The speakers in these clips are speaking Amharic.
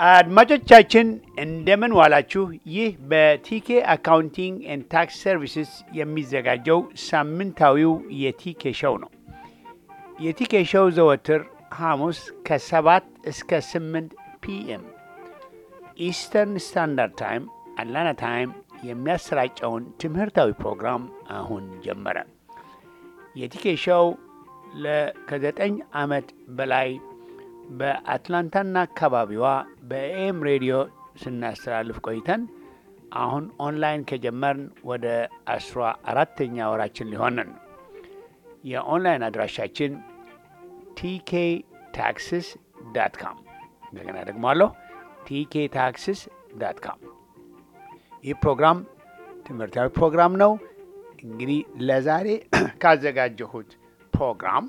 አድማጮቻችን እንደምን ዋላችሁ። ይህ በቲኬ አካውንቲንግ ኤንድ ታክስ ሰርቪስስ የሚዘጋጀው ሳምንታዊው የቲኬ ሸው ነው። የቲኬ ሸው ዘወትር ሐሙስ ከሰባት እስከ ስምንት ፒኤም ኢስተርን ስታንዳርድ ታይም አትላንታ ታይም የሚያሰራጨውን ትምህርታዊ ፕሮግራም አሁን ጀመረ። የቲኬ ሸው ከዘጠኝ ዓመት በላይ በአትላንታና አካባቢዋ በኤም ሬዲዮ ስናስተላልፍ ቆይተን አሁን ኦንላይን ከጀመርን ወደ አስራ አራተኛ ወራችን ሊሆንን ነው። የኦንላይን አድራሻችን ቲኬ ታክስስ ዳት ካም እንደገና ደግሞ አለሁ ቲኬ ታክስስ ዳት ካም። ይህ ፕሮግራም ትምህርታዊ ፕሮግራም ነው። እንግዲህ ለዛሬ ካዘጋጀሁት ፕሮግራም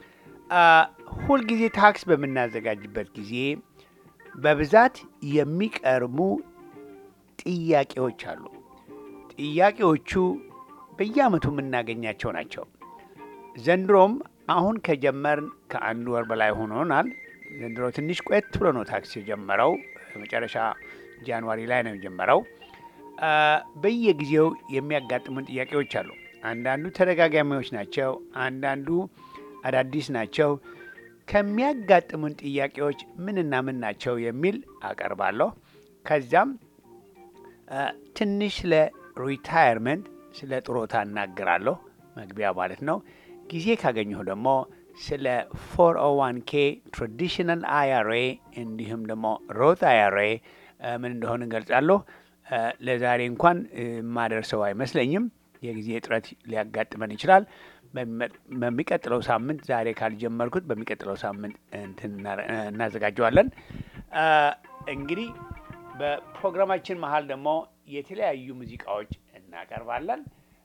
ሁልጊዜ ታክስ በምናዘጋጅበት ጊዜ በብዛት የሚቀርቡ ጥያቄዎች አሉ። ጥያቄዎቹ በየዓመቱ የምናገኛቸው ናቸው። ዘንድሮም አሁን ከጀመርን ከአንድ ወር በላይ ሆኖናል። ዘንድሮ ትንሽ ቆየት ብሎ ነው ታክስ የጀመረው። መጨረሻ ጃንዋሪ ላይ ነው የጀመረው። በየጊዜው የሚያጋጥሙን ጥያቄዎች አሉ። አንዳንዱ ተደጋጋሚዎች ናቸው። አንዳንዱ አዳዲስ ናቸው። ከሚያጋጥሙን ጥያቄዎች ምንና ምን ናቸው የሚል አቀርባለሁ። ከዚያም ትንሽ ስለ ሪታየርመንት ስለ ጥሮታ እናገራለሁ፣ መግቢያ ማለት ነው። ጊዜ ካገኘሁ ደግሞ ስለ ፎር ኦ ዋን ኬ ትራዲሽናል አይአርኤ እንዲሁም ደግሞ ሮት አይአርኤ ምን እንደሆነ እንገልጻለሁ። ለዛሬ እንኳን የማደርሰው አይመስለኝም። የጊዜ እጥረት ሊያጋጥመን ይችላል። በሚቀጥለው ሳምንት ዛሬ ካልጀመርኩት በሚቀጥለው ሳምንት እናዘጋጀዋለን። እንግዲህ በፕሮግራማችን መሀል ደግሞ የተለያዩ ሙዚቃዎች እናቀርባለን።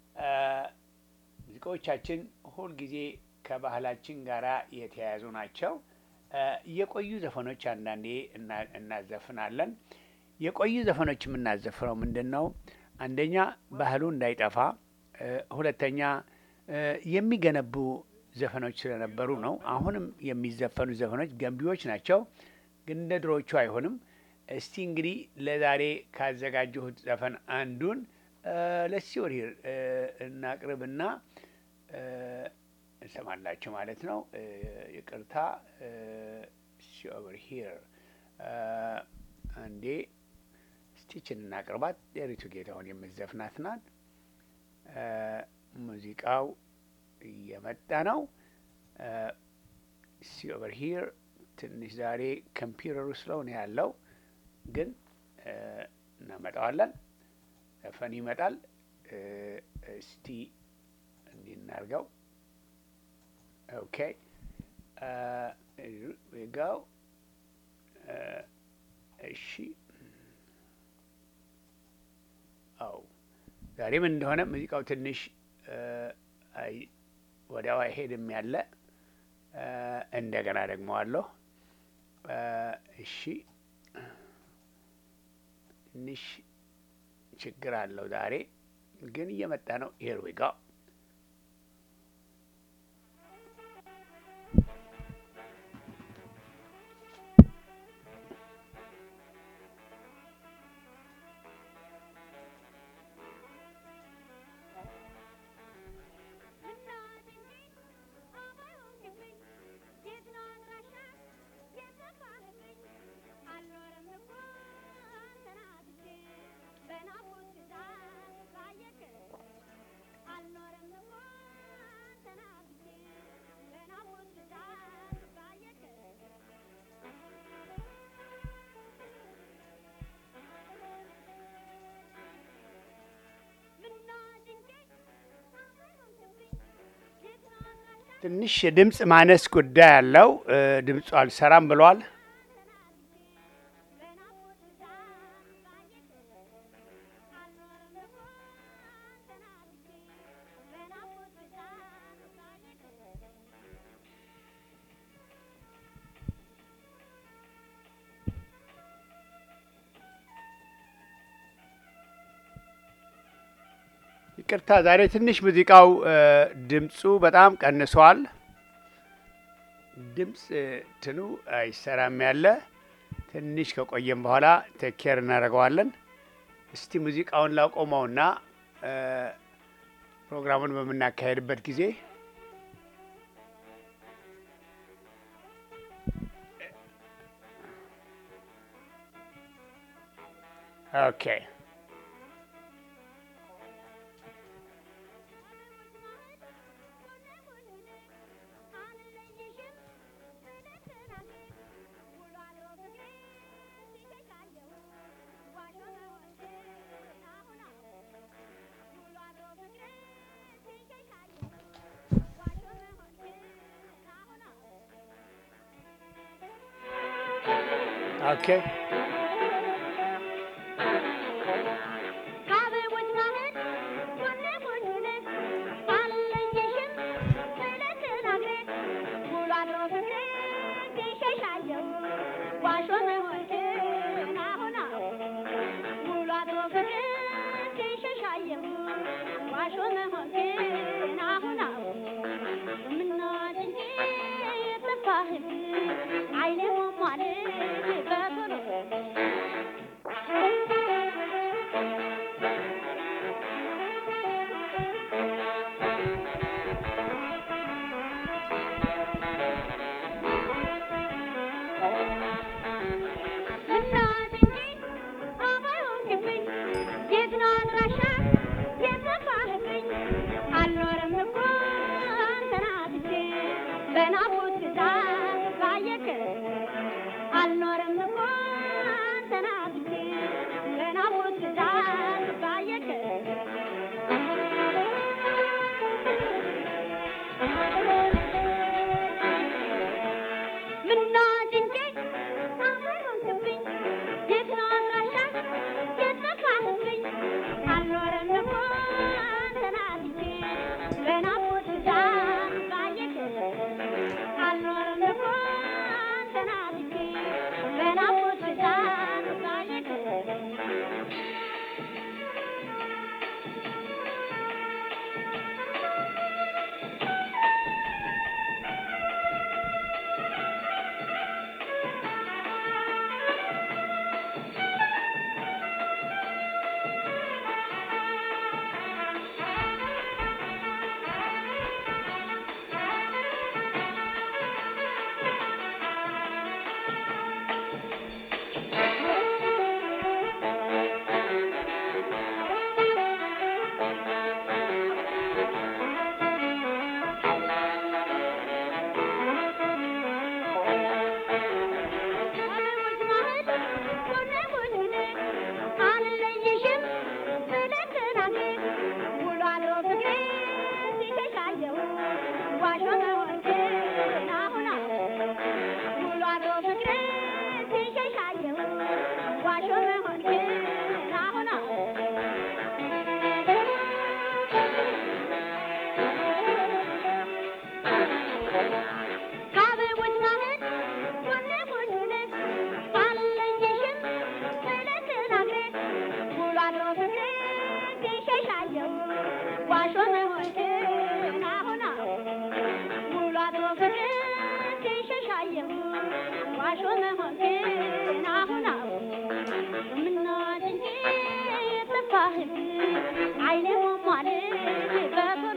ሙዚቃዎቻችን ሁልጊዜ ከባህላችን ጋር የተያያዙ ናቸው። የቆዩ ዘፈኖች አንዳንዴ እናዘፍናለን። የቆዩ ዘፈኖች የምናዘፍነው ምንድን ነው? አንደኛ ባህሉ እንዳይጠፋ፣ ሁለተኛ የሚገነቡ ዘፈኖች ስለነበሩ ነው። አሁንም የሚዘፈኑ ዘፈኖች ገንቢዎች ናቸው፣ ግን እንደ ድሮዎቹ አይሆንም። እስቲ እንግዲህ ለዛሬ ካዘጋጀሁት ዘፈን አንዱን ለሲወር እናቅርብና እንሰማላችሁ ማለት ነው። ይቅርታ ሲኦቨር ሂር አንዴ ስቲችን እናቅርባት። የሪቱ ጌታሁን የምትዘፍናት ናት። ሙዚቃው እየመጣ ነው። ሲኦቨር ሂር ትንሽ ዛሬ ኮምፒውተሩ ስለሆነ ያለው ግን እናመጣዋለን። ዘፈን ይመጣል። እስቲ እንዲህ እናርገው። ኦኬ ጋው እሺ። አው ዛሬ ምን እንደሆነ ሙዚቃው ትንሽ ወዲያው አይሄድም ያለ እንደገና ደግሞ አለሁ። እሺ ትንሽ ችግር አለው ዛሬ ግን እየመጣ ነው። ሄር ዊ ጋው ትንሽ የድምፅ ማነስ ጉዳይ አለው። ድምፁ አልሰራም ብሏል። ይቅርታ፣ ዛሬ ትንሽ ሙዚቃው ድምፁ በጣም ቀንሷል። ድምፅ ትኑ አይሰራም ያለ ትንሽ ከቆየም በኋላ ቴኬር እናደርገዋለን። እስቲ ሙዚቃውን ላቆመውና እ፣ ፕሮግራሙን በምናካሄድበት ጊዜ ኦኬ ኦኬ አይኔ ሟሟል በቶሎ እናት እንጂ አባይሆንክብኝ የት ነው አድራሻ የጠፋህብኝ አልኖርም እኮ አንተን አጥቼ በናፍቆት ብዛት ባየክ አልኖርም እኮ አንተን አጥቼ በናፍቆት ብዛት ባየክ ምናት እንጂ አባይሆንክብኝ የት ነው አድራሻ የጠፋህብኝ አልኖርም እኮ አንተን አጥቼ በናፍቆት ብዛት ባየክ አልኖርም እኮ አንተን አጥቼ በናፍቆት ብዛት ባየክ ከአበቦች ማህል ጎኔ ጎኔ አልለየሽም ብለህ ተናግረህ ውሎ አድሮ ፍቅሬ ሲሸሻየው ዋሾ መሆንህን አሁን አሁን ውሎ አድሮ ፍቅሬ ሲሸሻየው ዋሾ መሆንህን አሁን አሁን ምናት እንጂ የጠፋህብኝ አይኔ ሟሟል በቶሎ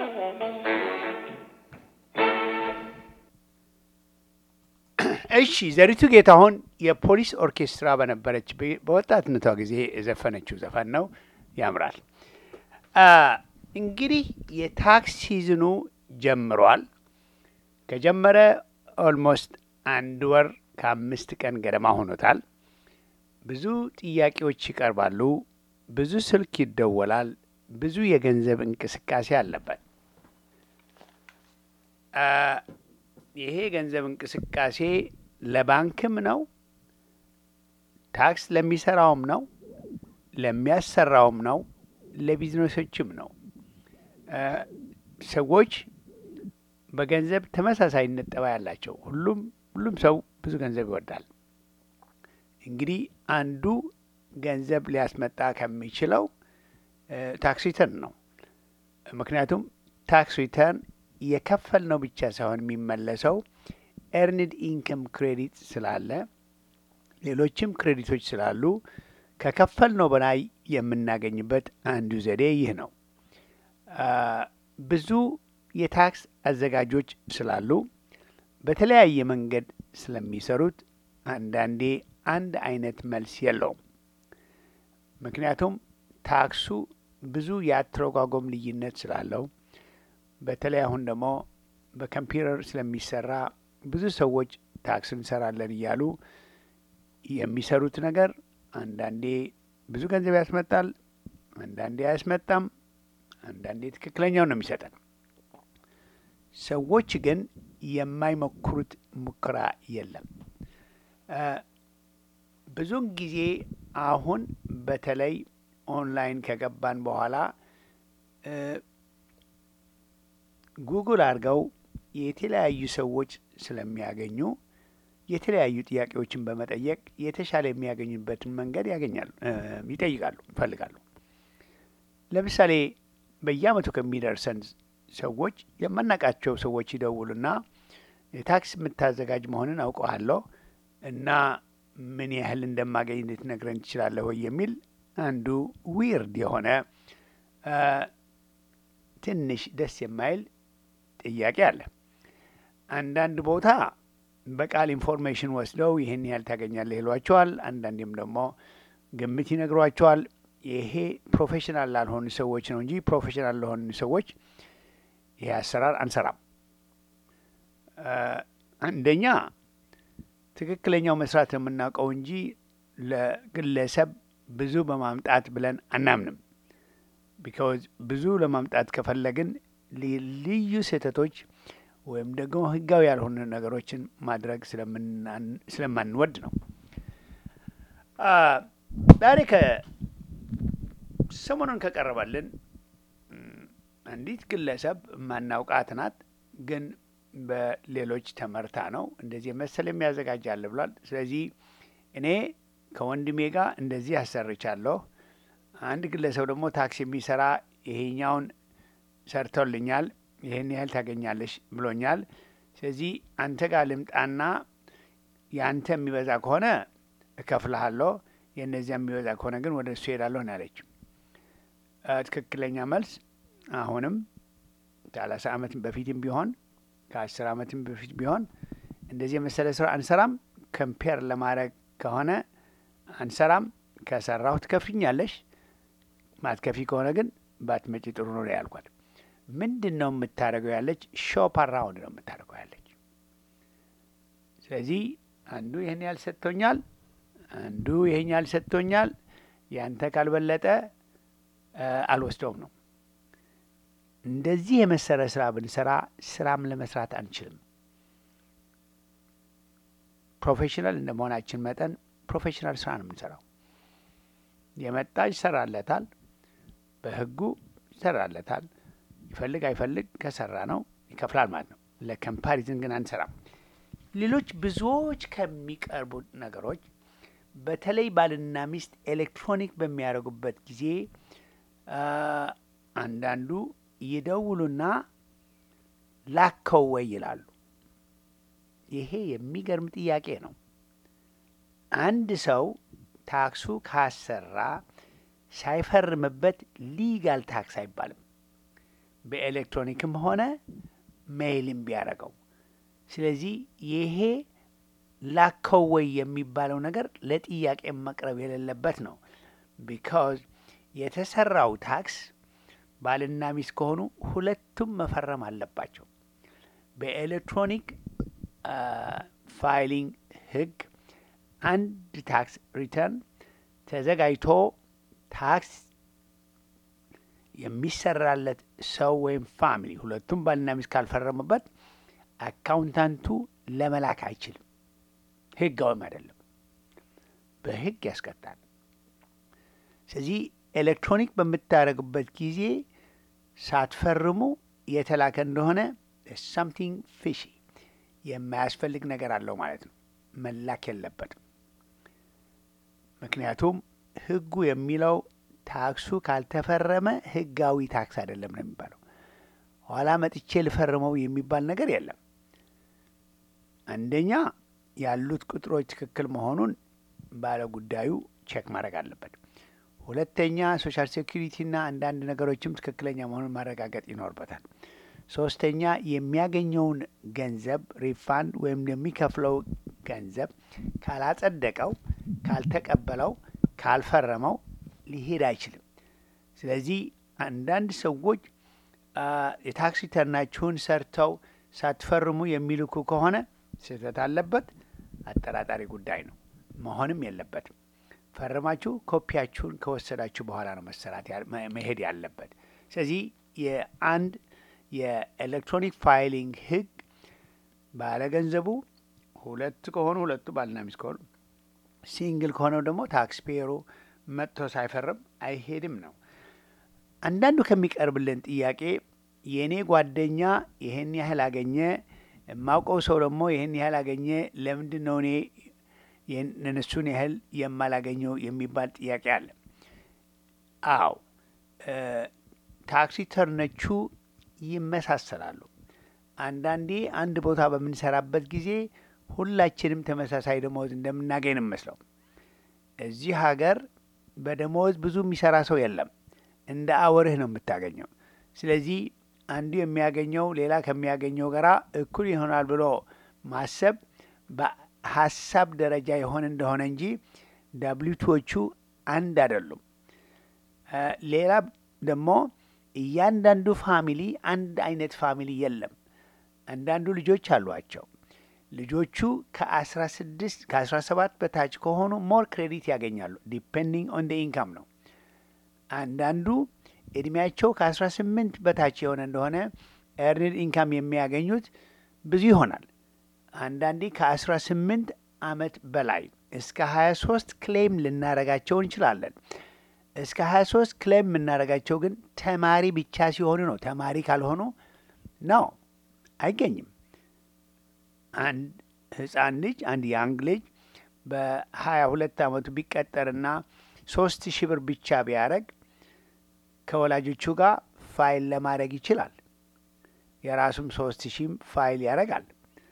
እሺ ዘሪቱ ጌታሁን የፖሊስ ኦርኬስትራ በነበረች በ- በወጣትነቷ ጊዜ የዘፈነችው ዘፈን ነው። ያምራል። አ፣ እንግዲህ የታክስ ሲዝኑ ጀምሯል። ከጀመረ ኦልሞስት አንድ ወር ከአምስት ቀን ገደማ ሆኖታል። ብዙ ጥያቄዎች ይቀርባሉ። ብዙ ስልክ ይደወላል። ብዙ የገንዘብ እንቅስቃሴ አለበት። አ፣ ይሄ የገንዘብ እንቅስቃሴ ለባንክም ነው፣ ታክስ ለሚሰራውም ነው፣ ለሚያሰራውም ነው፣ ለቢዝነሶችም ነው። እ ሰዎች በገንዘብ ተመሳሳይነት ጠባይ ያላቸው ሁሉም ሁሉም ሰው ብዙ ገንዘብ ይወዳል። እንግዲህ አንዱ ገንዘብ ሊያስመጣ ከሚችለው ታክስ ሪተርን ነው። ምክንያቱም ታክስ ሪተርን የከፈል ነው ብቻ ሳይሆን የሚመለሰው ኤርንድ ኢንከም ክሬዲት ስላለ ሌሎችም ክሬዲቶች ስላሉ ከከፈልነው በላይ የምናገኝበት አንዱ ዘዴ ይህ ነው። ብዙ የታክስ አዘጋጆች ስላሉ በተለያየ መንገድ ስለሚሰሩት አንዳንዴ አንድ አይነት መልስ የለውም። ምክንያቱም ታክሱ ብዙ የአተረጓጎም ልዩነት ስላለው በተለይ አሁን ደግሞ በኮምፒውተር ስለሚሰራ ብዙ ሰዎች ታክስ እንሰራለን እያሉ የሚሰሩት ነገር አንዳንዴ ብዙ ገንዘብ ያስመጣል፣ አንዳንዴ አያስመጣም፣ አንዳንዴ ትክክለኛው ነው የሚሰጠን። ሰዎች ግን የማይሞክሩት ሙከራ የለም። ብዙውን ጊዜ አሁን በተለይ ኦንላይን ከገባን በኋላ ጉግል አድርገው የተለያዩ ሰዎች ስለሚያገኙ የተለያዩ ጥያቄዎችን በመጠየቅ የተሻለ የሚያገኙበትን መንገድ ያገኛሉ፣ ይጠይቃሉ፣ ይፈልጋሉ። ለምሳሌ በየአመቱ ከሚደርሰን ሰዎች የማናውቃቸው ሰዎች ይደውሉና የታክስ የምታዘጋጅ መሆንን አውቀዋለሁ እና ምን ያህል እንደማገኝ ልትነግረን ትችላለህ ወይ የሚል አንዱ ዊርድ የሆነ ትንሽ ደስ የማይል ጥያቄ አለ። አንዳንድ ቦታ በቃል ኢንፎርሜሽን ወስደው ይህን ያህል ታገኛለህ ይሏቸዋል። አንዳንዴም ደግሞ ግምት ይነግሯቸዋል። ይሄ ፕሮፌሽናል ላልሆኑ ሰዎች ነው እንጂ ፕሮፌሽናል ለሆኑ ሰዎች ይሄ አሰራር አንሰራም። አንደኛ ትክክለኛው መስራት የምናውቀው እንጂ ለግለሰብ ብዙ በማምጣት ብለን አናምንም። ቢካዝ ብዙ ለማምጣት ከፈለግን ልዩ ስህተቶች ወይም ደግሞ ህጋዊ ያልሆኑ ነገሮችን ማድረግ ስለማንወድ ነው። ዛሬ ከሰሞኑን ከቀረበልን አንዲት ግለሰብ ማናውቃት ናት፣ ግን በሌሎች ተመርታ ነው እንደዚህ መሰል የሚያዘጋጃለ ብሏል። ስለዚህ እኔ ከወንድሜ ጋር እንደዚህ አሰርቻለሁ። አንድ ግለሰብ ደግሞ ታክስ የሚሰራ ይሄኛውን ሰርቶልኛል ይህን ያህል ታገኛለሽ ብሎኛል። ስለዚህ አንተ ጋር ልምጣና የአንተ የሚበዛ ከሆነ እከፍልሃለሁ፣ የእነዚያ የሚበዛ ከሆነ ግን ወደ እሱ ሄዳለሁ ነው ያለችው። ትክክለኛ መልስ አሁንም ከሰላሳ ዓመትም በፊትም ቢሆን ከአስር ዓመትም በፊት ቢሆን እንደዚህ የመሰለ ስራ አንሰራም። ከምፔር ለማድረግ ከሆነ አንሰራም። ከሰራሁ ትከፍኛለሽ፣ ማትከፊ ከሆነ ግን ባትመጪ ጥሩ ነው ያልኳት። ምንድን ነው የምታደርገው ያለች ሾፕ አራውንድ ነው የምታደርገው ያለች። ስለዚህ አንዱ ይህን ያህል ሰጥቶኛል፣ አንዱ ይህን ያህል ሰጥቶኛል፣ ያንተ ካልበለጠ አልወስደውም ነው። እንደዚህ የመሰለ ስራ ብንሰራ ስራም ለመስራት አንችልም። ፕሮፌሽናል እንደ መሆናችን መጠን ፕሮፌሽናል ስራ ነው የምንሰራው። የመጣ ይሰራለታል፣ በህጉ ይሰራለታል። ይፈልግ አይፈልግ ከሰራ ነው ይከፍላል ማለት ነው። ለኮምፓሪዝን ግን አንሰራም። ሌሎች ብዙዎች ከሚቀርቡ ነገሮች በተለይ ባልና ሚስት ኤሌክትሮኒክ በሚያደርጉበት ጊዜ አንዳንዱ ይደውሉና ላከው ወይ ይላሉ። ይሄ የሚገርም ጥያቄ ነው። አንድ ሰው ታክሱ ካሰራ ሳይፈርምበት ሊጋል ታክስ አይባልም። በኤሌክትሮኒክም ሆነ ሜይልም ቢያደርገው። ስለዚህ ይሄ ላከው ወይ የሚባለው ነገር ለጥያቄ መቅረብ የሌለበት ነው። ቢካዝ የተሰራው ታክስ ባልና ሚስት ከሆኑ ሁለቱም መፈረም አለባቸው። በኤሌክትሮኒክ ፋይሊንግ ሕግ አንድ ታክስ ሪተርን ተዘጋጅቶ ታክስ የሚሰራለት ሰው ወይም ፋሚሊ ሁለቱም ባልና ሚስት ካልፈረሙበት አካውንታንቱ ለመላክ አይችልም። ህጋዊም አይደለም፣ በህግ ያስቀጣል። ስለዚህ ኤሌክትሮኒክ በምታደርጉበት ጊዜ ሳትፈርሙ የተላከ እንደሆነ ሳምቲንግ ፊሺ የማያስፈልግ ነገር አለው ማለት ነው። መላክ የለበትም። ምክንያቱም ህጉ የሚለው ታክሱ ካልተፈረመ ህጋዊ ታክስ አይደለም ነው የሚባለው። ኋላ መጥቼ ልፈርመው የሚባል ነገር የለም። አንደኛ ያሉት ቁጥሮች ትክክል መሆኑን ባለ ጉዳዩ ቼክ ማድረግ አለበት። ሁለተኛ ሶሻል ሴኩሪቲና አንዳንድ ነገሮችም ትክክለኛ መሆኑን ማረጋገጥ ይኖርበታል። ሶስተኛ የሚያገኘውን ገንዘብ ሪፋንድ ወይም የሚከፍለው ገንዘብ ካላጸደቀው፣ ካልተቀበለው፣ ካልፈረመው ሊሄድ አይችልም። ስለዚህ አንዳንድ ሰዎች የታክስ ሪተርናችሁን ሰርተው ሳትፈርሙ የሚልኩ ከሆነ ስህተት አለበት። አጠራጣሪ ጉዳይ ነው፣ መሆንም የለበትም። ፈርማችሁ ኮፒያችሁን ከወሰዳችሁ በኋላ ነው መሰራት መሄድ ያለበት። ስለዚህ የአንድ የኤሌክትሮኒክ ፋይሊንግ ህግ ባለገንዘቡ ሁለት ከሆኑ ሁለቱ ባልና ሚስት ከሆኑ፣ ሲንግል ከሆነው ደግሞ ታክስ ፔየሩ መጥቶ ሳይፈርም አይሄድም ነው። አንዳንዱ ከሚቀርብልን ጥያቄ የእኔ ጓደኛ ይህን ያህል አገኘ፣ የማውቀው ሰው ደግሞ ይህን ያህል አገኘ፣ ለምንድን ነው እኔ እነሱን ያህል የማላገኘው የሚባል ጥያቄ አለ። አዎ ታክስ ሪተርኖቹ ይመሳሰላሉ። አንዳንዴ አንድ ቦታ በምንሰራበት ጊዜ ሁላችንም ተመሳሳይ ደመወዝ እንደምናገኝ ነው የሚመስለው። እዚህ ሀገር በደመወዝ ብዙ የሚሰራ ሰው የለም። እንደ አወርህ ነው የምታገኘው። ስለዚህ አንዱ የሚያገኘው ሌላ ከሚያገኘው ጋራ እኩል ይሆናል ብሎ ማሰብ በሀሳብ ደረጃ የሆነ እንደሆነ እንጂ ዳብሊቱዎቹ አንድ አይደሉም። ሌላ ደግሞ እያንዳንዱ ፋሚሊ አንድ አይነት ፋሚሊ የለም። አንዳንዱ ልጆች አሏቸው። ልጆቹ ከአስራ ስድስት ከአስራ ሰባት በታች ከሆኑ ሞር ክሬዲት ያገኛሉ። ዲፔንዲንግ ኦን ደ ኢንካም ነው። አንዳንዱ እድሜያቸው ከአስራ ስምንት በታች የሆነ እንደሆነ ኤርኒድ ኢንካም የሚያገኙት ብዙ ይሆናል። አንዳንዴ ከአስራ ስምንት አመት በላይ እስከ ሀያ ሶስት ክሌም ልናረጋቸው እንችላለን። እስከ ሀያ ሶስት ክሌም የምናደርጋቸው ግን ተማሪ ብቻ ሲሆኑ ነው። ተማሪ ካልሆኑ ነው አይገኝም። አንድ ህፃን ልጅ አንድ ያንግ ልጅ በሀያ ሁለት አመቱ ቢቀጠርና ሶስት ሺህ ብር ብቻ ቢያደረግ ከወላጆቹ ጋር ፋይል ለማድረግ ይችላል። የራሱም ሶስት ሺህም ፋይል ያደርጋል።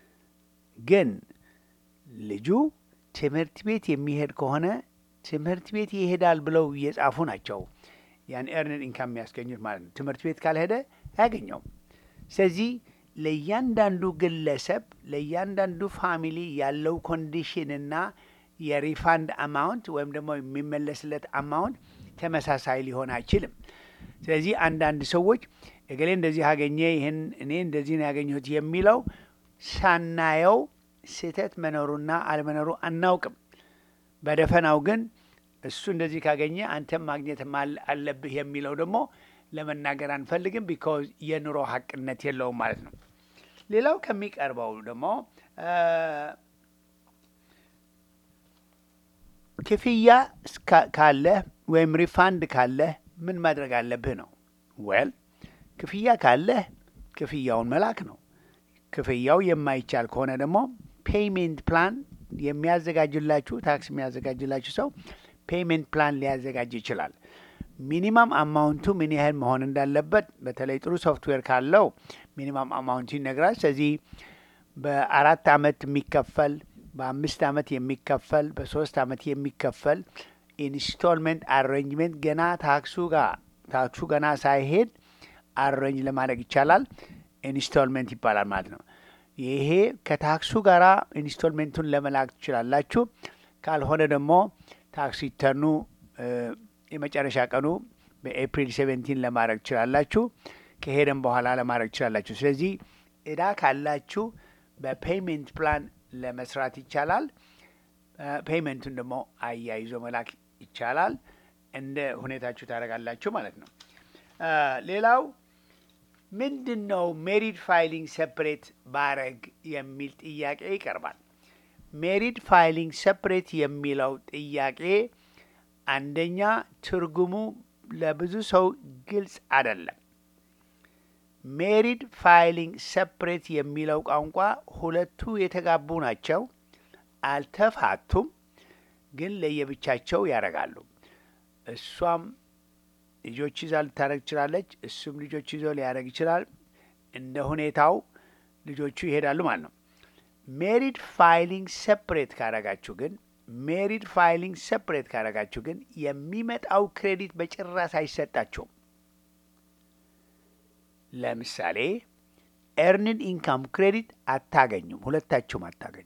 ግን ልጁ ትምህርት ቤት የሚሄድ ከሆነ ትምህርት ቤት ይሄዳል ብለው እየጻፉ ናቸው ያን ኤርንድ ኢንካም የሚያስገኙት ማለት ነው። ትምህርት ቤት ካልሄደ አያገኘውም። ስለዚህ ለእያንዳንዱ ግለሰብ ለእያንዳንዱ ፋሚሊ ያለው ኮንዲሽንና የሪፋንድ አማውንት ወይም ደግሞ የሚመለስለት አማውንት ተመሳሳይ ሊሆን አይችልም። ስለዚህ አንዳንድ ሰዎች እገሌ እንደዚህ አገኘ፣ ይህን እኔ እንደዚህ ነው ያገኘሁት የሚለው ሳናየው ስህተት መኖሩና አለመኖሩ አናውቅም። በደፈናው ግን እሱ እንደዚህ ካገኘ አንተም ማግኘት አለብህ የሚለው ደግሞ ለመናገር አንፈልግም። ቢካዝ የኑሮ ሀቅነት የለውም ማለት ነው። ሌላው ከሚቀርበው ደግሞ ክፍያ ካለህ ወይም ሪፋንድ ካለህ ምን ማድረግ አለብህ ነው። ወል ክፍያ ካለህ ክፍያውን መላክ ነው። ክፍያው የማይቻል ከሆነ ደግሞ ፔይሜንት ፕላን የሚያዘጋጅላችሁ ታክስ የሚያዘጋጅላችሁ ሰው ፔይሜንት ፕላን ሊያዘጋጅ ይችላል። ሚኒማም አማውንቱ ምን ያህል መሆን እንዳለበት በተለይ ጥሩ ሶፍትዌር ካለው ሚኒማም አማውንቱ ይነግራል። ስለዚህ በአራት አመት የሚከፈል በአምስት አመት የሚከፈል በሶስት አመት የሚከፈል ኢንስቶልመንት አሬንጅመንት ገና ታክሱ ጋር ታክሱ ገና ሳይሄድ አሬንጅ ለማድረግ ይቻላል። ኢንስቶልመንት ይባላል ማለት ነው። ይሄ ከታክሱ ጋር ኢንስቶልሜንቱን ለመላክ ትችላላችሁ። ካልሆነ ደግሞ ታክስ ሪተርኑ የመጨረሻ ቀኑ በኤፕሪል ሴቨንቲን ለማድረግ ትችላላችሁ። ከሄደም በኋላ ለማድረግ ትችላላችሁ። ስለዚህ እዳ ካላችሁ በፔይሜንት ፕላን ለመስራት ይቻላል። ፔይመንቱን ደግሞ አያይዞ መላክ ይቻላል። እንደ ሁኔታችሁ ታደርጋላችሁ ማለት ነው። ሌላው ምንድን ነው ሜሪድ ፋይሊንግ ሰፕሬት ባረግ የሚል ጥያቄ ይቀርባል። ሜሪድ ፋይሊንግ ሰፕሬት የሚለው ጥያቄ አንደኛ ትርጉሙ ለብዙ ሰው ግልጽ አይደለም። ሜሪድ ፋይሊንግ ሰፕሬት የሚለው ቋንቋ ሁለቱ የተጋቡ ናቸው፣ አልተፋቱም፣ ግን ለየብቻቸው ያደርጋሉ። እሷም ልጆች ይዛ ልታደረግ ትችላለች፣ እሱም ልጆች ይዞ ሊያደረግ ይችላል። እንደ ሁኔታው ልጆቹ ይሄዳሉ ማለት ነው። ሜሪድ ፋይሊንግ ሰፕሬት ካደረጋችሁ ግን ሜሪድ ፋይሊንግ ሰፕሬት ካደረጋችሁ ግን የሚመጣው ክሬዲት በጭራሽ አይሰጣችሁም። ለምሳሌ ኤርንድ ኢንካም ክሬዲት አታገኙም፣ ሁለታችሁም አታገኙም።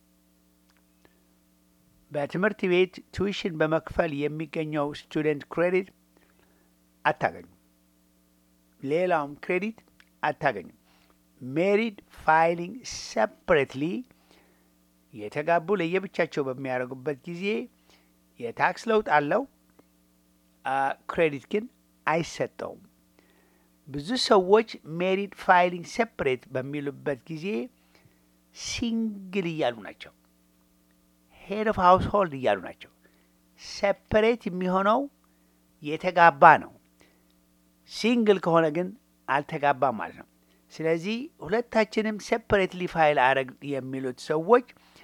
በትምህርት ቤት ቱዊሽን በመክፈል የሚገኘው ስቱደንት ክሬዲት አታገኙም። ሌላውም ክሬዲት አታገኙም። ሜሪድ ፋይሊንግ ሰፕሬትሊ የተጋቡ ለየብቻቸው በሚያደርጉበት ጊዜ የታክስ ለውጥ አለው፣ ክሬዲት ግን አይሰጠውም። ብዙ ሰዎች ሜሪድ ፋይሊንግ ሰፕሬት በሚሉበት ጊዜ ሲንግል እያሉ ናቸው። ሄድ ኦፍ ሃውስ ሆልድ እያሉ ናቸው። ሰፕሬት የሚሆነው የተጋባ ነው። ሲንግል ከሆነ ግን አልተጋባም ማለት ነው። ስለዚህ ሁለታችንም ሴፐሬትሊ ፋይል አረግ የሚሉት ሰዎች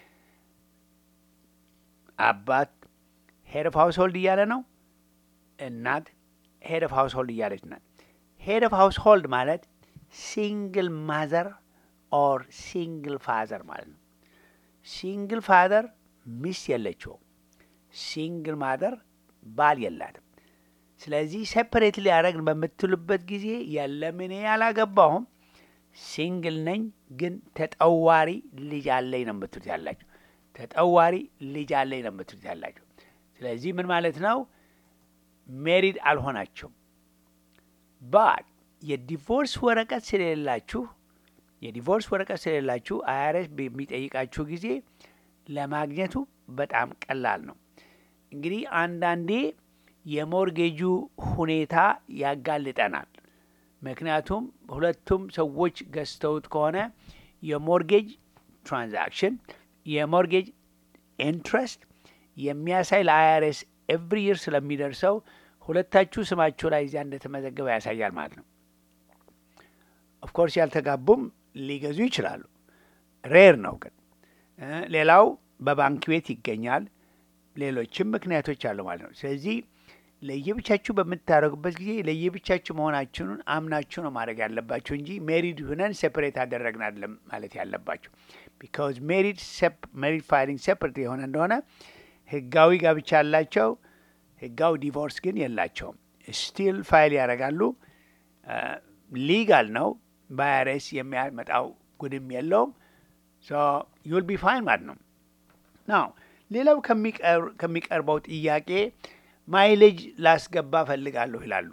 አባት ሄድ ኦፍ ሃውስ ሆልድ እያለ ነው። እናት ሄድ ኦፍ ሃውስ ሆልድ እያለች ናት። ሄድ ኦፍ ሃውስ ሆልድ ማለት ሲንግል ማዘር ኦር ሲንግል ፋዘር ማለት ነው። ሲንግል ፋዘር ሚስት የለችውም። ሲንግል ማዘር ባል የላትም። ስለዚህ ሴፐሬትሊ ያደረግን በምትሉበት ጊዜ የለም እኔ ያላገባሁም ሲንግል ነኝ፣ ግን ተጠዋሪ ልጅ አለኝ ነው የምትሉት ያላችሁ። ተጠዋሪ ልጅ አለኝ ነው የምትሉት ያላችሁ። ስለዚህ ምን ማለት ነው? ሜሪድ አልሆናችሁም። ባት የዲቮርስ ወረቀት ስለሌላችሁ የዲቮርስ ወረቀት ስለሌላችሁ አይአርኤስ በሚጠይቃችሁ ጊዜ ለማግኘቱ በጣም ቀላል ነው። እንግዲህ አንዳንዴ የሞርጌጁ ሁኔታ ያጋልጠናል። ምክንያቱም ሁለቱም ሰዎች ገዝተውት ከሆነ የሞርጌጅ ትራንዛክሽን የሞርጌጅ ኢንትረስት የሚያሳይ ለአይአርኤስ ኤቭሪ ይር ስለሚደርሰው ሁለታችሁ ስማችሁ ላይ እዚያ እንደተመዘገበ ያሳያል ማለት ነው። ኦፍኮርስ ያልተጋቡም ሊገዙ ይችላሉ። ሬር ነው ግን ሌላው በባንክ ቤት ይገኛል። ሌሎችም ምክንያቶች አሉ ማለት ነው። ስለዚህ ለየብቻችሁ በምታደርጉበት ጊዜ ለየብቻችሁ መሆናችሁን አምናችሁ ነው ማድረግ ያለባችሁ እንጂ ሜሪድ ሁነን ሴፐሬት አደረግን አይደለም ማለት ያለባችሁ። ቢካዝ ሜሪድ ሜሪድ ፋይሊንግ ሴፐሬት የሆነ እንደሆነ ህጋዊ ጋብቻ ያላቸው ህጋዊ ዲቮርስ ግን የላቸውም። ስቲል ፋይል ያደርጋሉ። ሊጋል ነው። በአይአርኤስ የሚያመጣው ጉድም የለውም። ዩል ቢ ፋይን ማለት ነው። ናው ሌላው ከሚቀርበው ጥያቄ ማይሌጅ ላስገባ ፈልጋለሁ ይላሉ።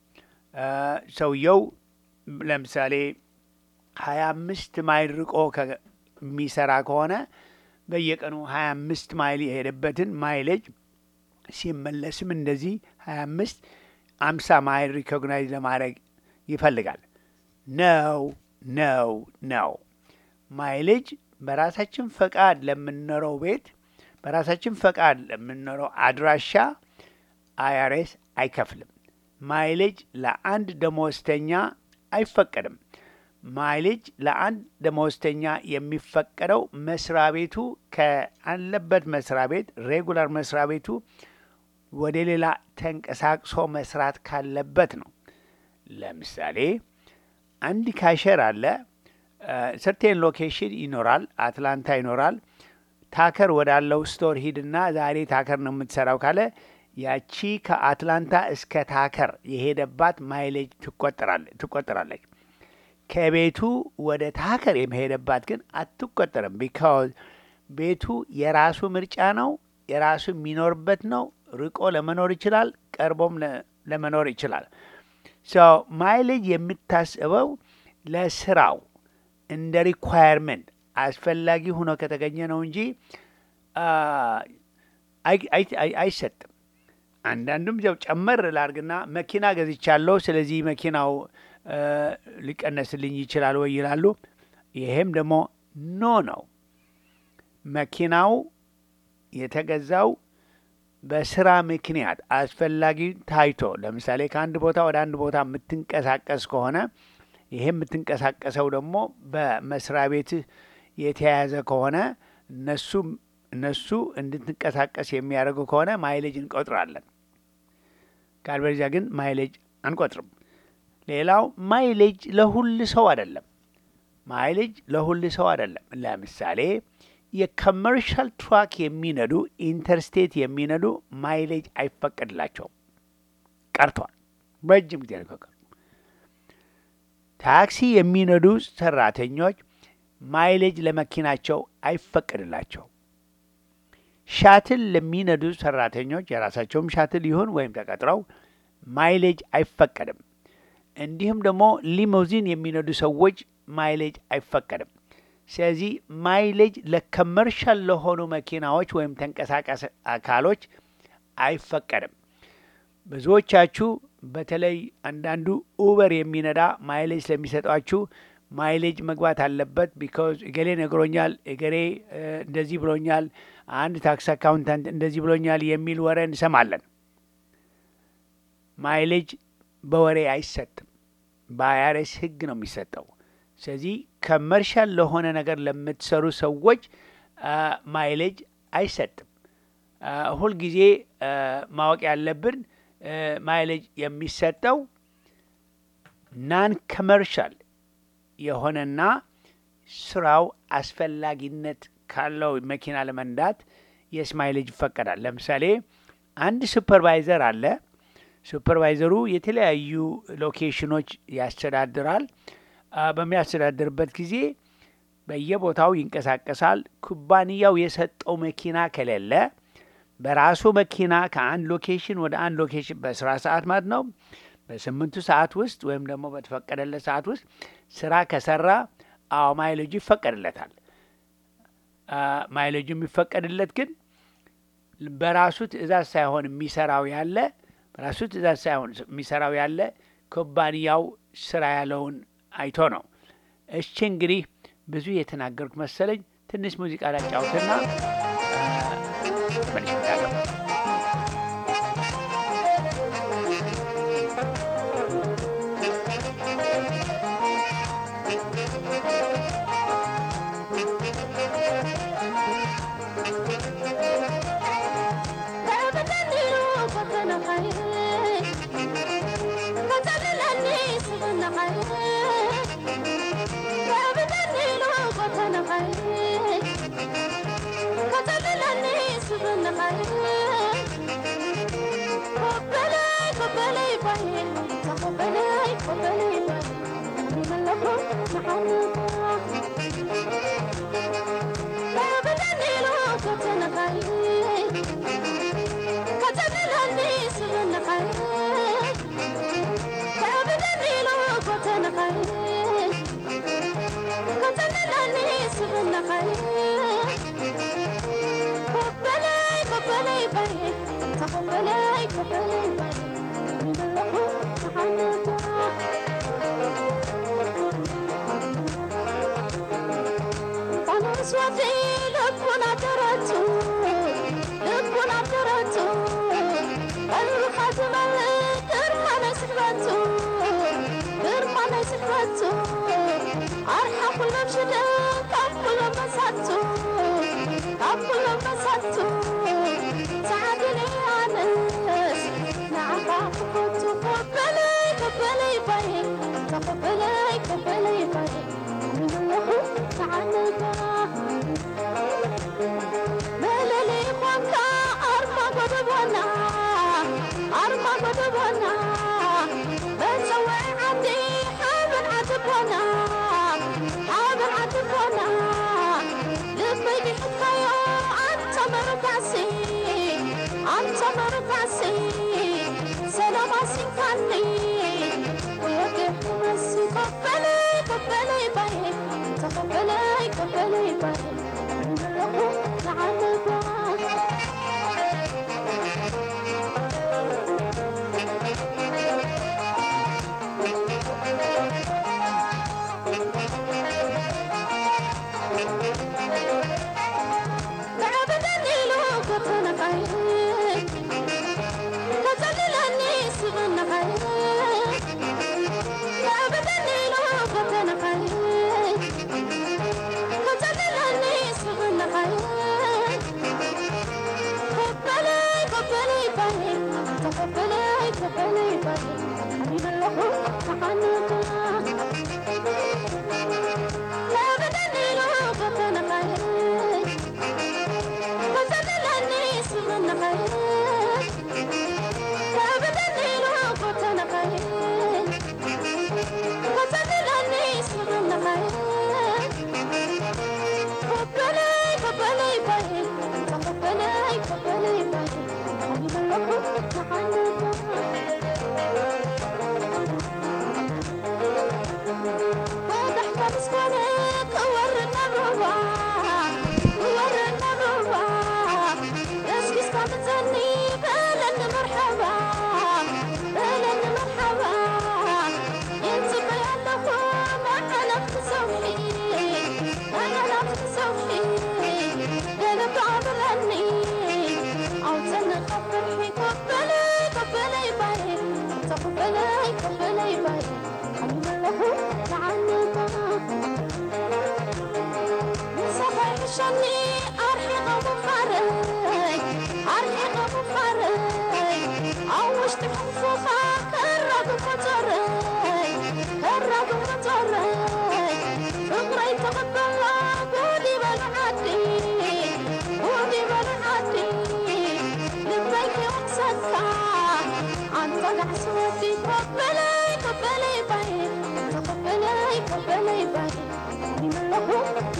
ሰውየው ለምሳሌ ሀያ አምስት ማይል ርቆ የሚሰራ ከሆነ በየቀኑ ሀያ አምስት ማይል የሄደበትን ማይሌጅ ሲመለስም እንደዚህ ሀያ አምስት አምሳ ማይል ሪኮግናይዝ ለማድረግ ይፈልጋል። ነው ነው ነው ማይሌጅ በራሳችን ፈቃድ ለምንኖረው ቤት በራሳችን ፈቃድ ለምንኖረው አድራሻ አይአርኤስ አይከፍልም። ማይሌጅ ለአንድ ደመወዝተኛ አይፈቀድም። ማይሌጅ ለአንድ ደመወዝተኛ የሚፈቀደው መስሪያ ቤቱ ከአለበት መስሪያ ቤት ሬጉላር መስሪያ ቤቱ ወደ ሌላ ተንቀሳቅሶ መስራት ካለበት ነው። ለምሳሌ አንድ ካሸር አለ። ሰርቴን ሎኬሽን ይኖራል፣ አትላንታ ይኖራል። ታከር ወዳለው ስቶር ሂድና ዛሬ ታከር ነው የምትሰራው ካለ ያቺ ከአትላንታ እስከ ታከር የሄደባት ማይሌጅ ትቆጠራለች። ከቤቱ ወደ ታከር የመሄደባት ግን አትቆጠርም። ቢካዝ ቤቱ የራሱ ምርጫ ነው፣ የራሱ የሚኖርበት ነው። ርቆ ለመኖር ይችላል፣ ቀርቦም ለመኖር ይችላል። ማይሌጅ የምታስበው ለስራው እንደ ሪኳየርመንት አስፈላጊ ሆኖ ከተገኘ ነው እንጂ አይሰጥም። አንዳንዱም ያው ጨመር ላርግና መኪና ገዝቻለሁ፣ ስለዚህ መኪናው ሊቀነስልኝ ይችላል ወይ ይላሉ። ይሄም ደግሞ ኖ ነው። መኪናው የተገዛው በስራ ምክንያት አስፈላጊ ታይቶ፣ ለምሳሌ ከአንድ ቦታ ወደ አንድ ቦታ የምትንቀሳቀስ ከሆነ ይሄ የምትንቀሳቀሰው ደግሞ በመስሪያ ቤትህ የተያያዘ ከሆነ እነሱ እነሱ እንድትንቀሳቀስ የሚያደርጉ ከሆነ ማይሌጅ እንቆጥራለን። ካልበለዚያ ግን ማይሌጅ አንቆጥርም። ሌላው ማይሌጅ ለሁል ሰው አይደለም። ማይሌጅ ለሁል ሰው አይደለም። ለምሳሌ የኮመርሻል ትራክ የሚነዱ ኢንተርስቴት የሚነዱ ማይሌጅ አይፈቀድላቸውም፣ ቀርቷል። ረጅም ጊዜ ነው። ታክሲ የሚነዱ ሰራተኞች ማይሌጅ ለመኪናቸው አይፈቀድላቸው። ሻትል ለሚነዱ ሰራተኞች የራሳቸውም ሻትል ይሁን ወይም ተቀጥረው ማይሌጅ አይፈቀድም። እንዲሁም ደግሞ ሊሞዚን የሚነዱ ሰዎች ማይሌጅ አይፈቀድም። ስለዚህ ማይሌጅ ለከመርሻል ለሆኑ መኪናዎች ወይም ተንቀሳቃሽ አካሎች አይፈቀድም። ብዙዎቻችሁ በተለይ አንዳንዱ ኡበር የሚነዳ ማይሌጅ ስለሚሰጧችሁ ማይሌጅ መግባት አለበት ቢካዝ እገሌ ነግሮኛል፣ እገሌ እንደዚህ ብሎኛል፣ አንድ ታክስ አካውንታንት እንደዚህ ብሎኛል የሚል ወሬ እንሰማለን። ማይሌጅ በወሬ አይሰጥም። በአይአርኤስ ሕግ ነው የሚሰጠው። ስለዚህ ከመርሻል ለሆነ ነገር ለምትሰሩ ሰዎች ማይሌጅ አይሰጥም። ሁልጊዜ ማወቅ ያለብን ማይሌጅ የሚሰጠው ናን ከመርሻል የሆነና ስራው አስፈላጊነት ካለው መኪና ለመንዳት የስ ማይሌጅ ይፈቀዳል። ለምሳሌ አንድ ሱፐርቫይዘር አለ። ሱፐርቫይዘሩ የተለያዩ ሎኬሽኖች ያስተዳድራል። በሚያስተዳድርበት ጊዜ በየቦታው ይንቀሳቀሳል። ኩባንያው የሰጠው መኪና ከሌለ በራሱ መኪና ከአንድ ሎኬሽን ወደ አንድ ሎኬሽን በስራ ሰዓት ማለት ነው በስምንቱ ሰዓት ውስጥ ወይም ደግሞ በተፈቀደለት ሰዓት ውስጥ ስራ ከሰራ አዎ ማይሌጁ ይፈቀድለታል። ማይሌጁ የሚፈቀድለት ግን በራሱ ትዕዛዝ ሳይሆን የሚሰራው ያለ በራሱ ትዕዛዝ ሳይሆን የሚሰራው ያለ ኩባንያው ስራ ያለውን አይቶ ነው። እሺ እንግዲህ ብዙ የተናገርኩ መሰለኝ። ትንሽ ሙዚቃ ላጫውትና መልሽ እመጣለሁ። Thank you.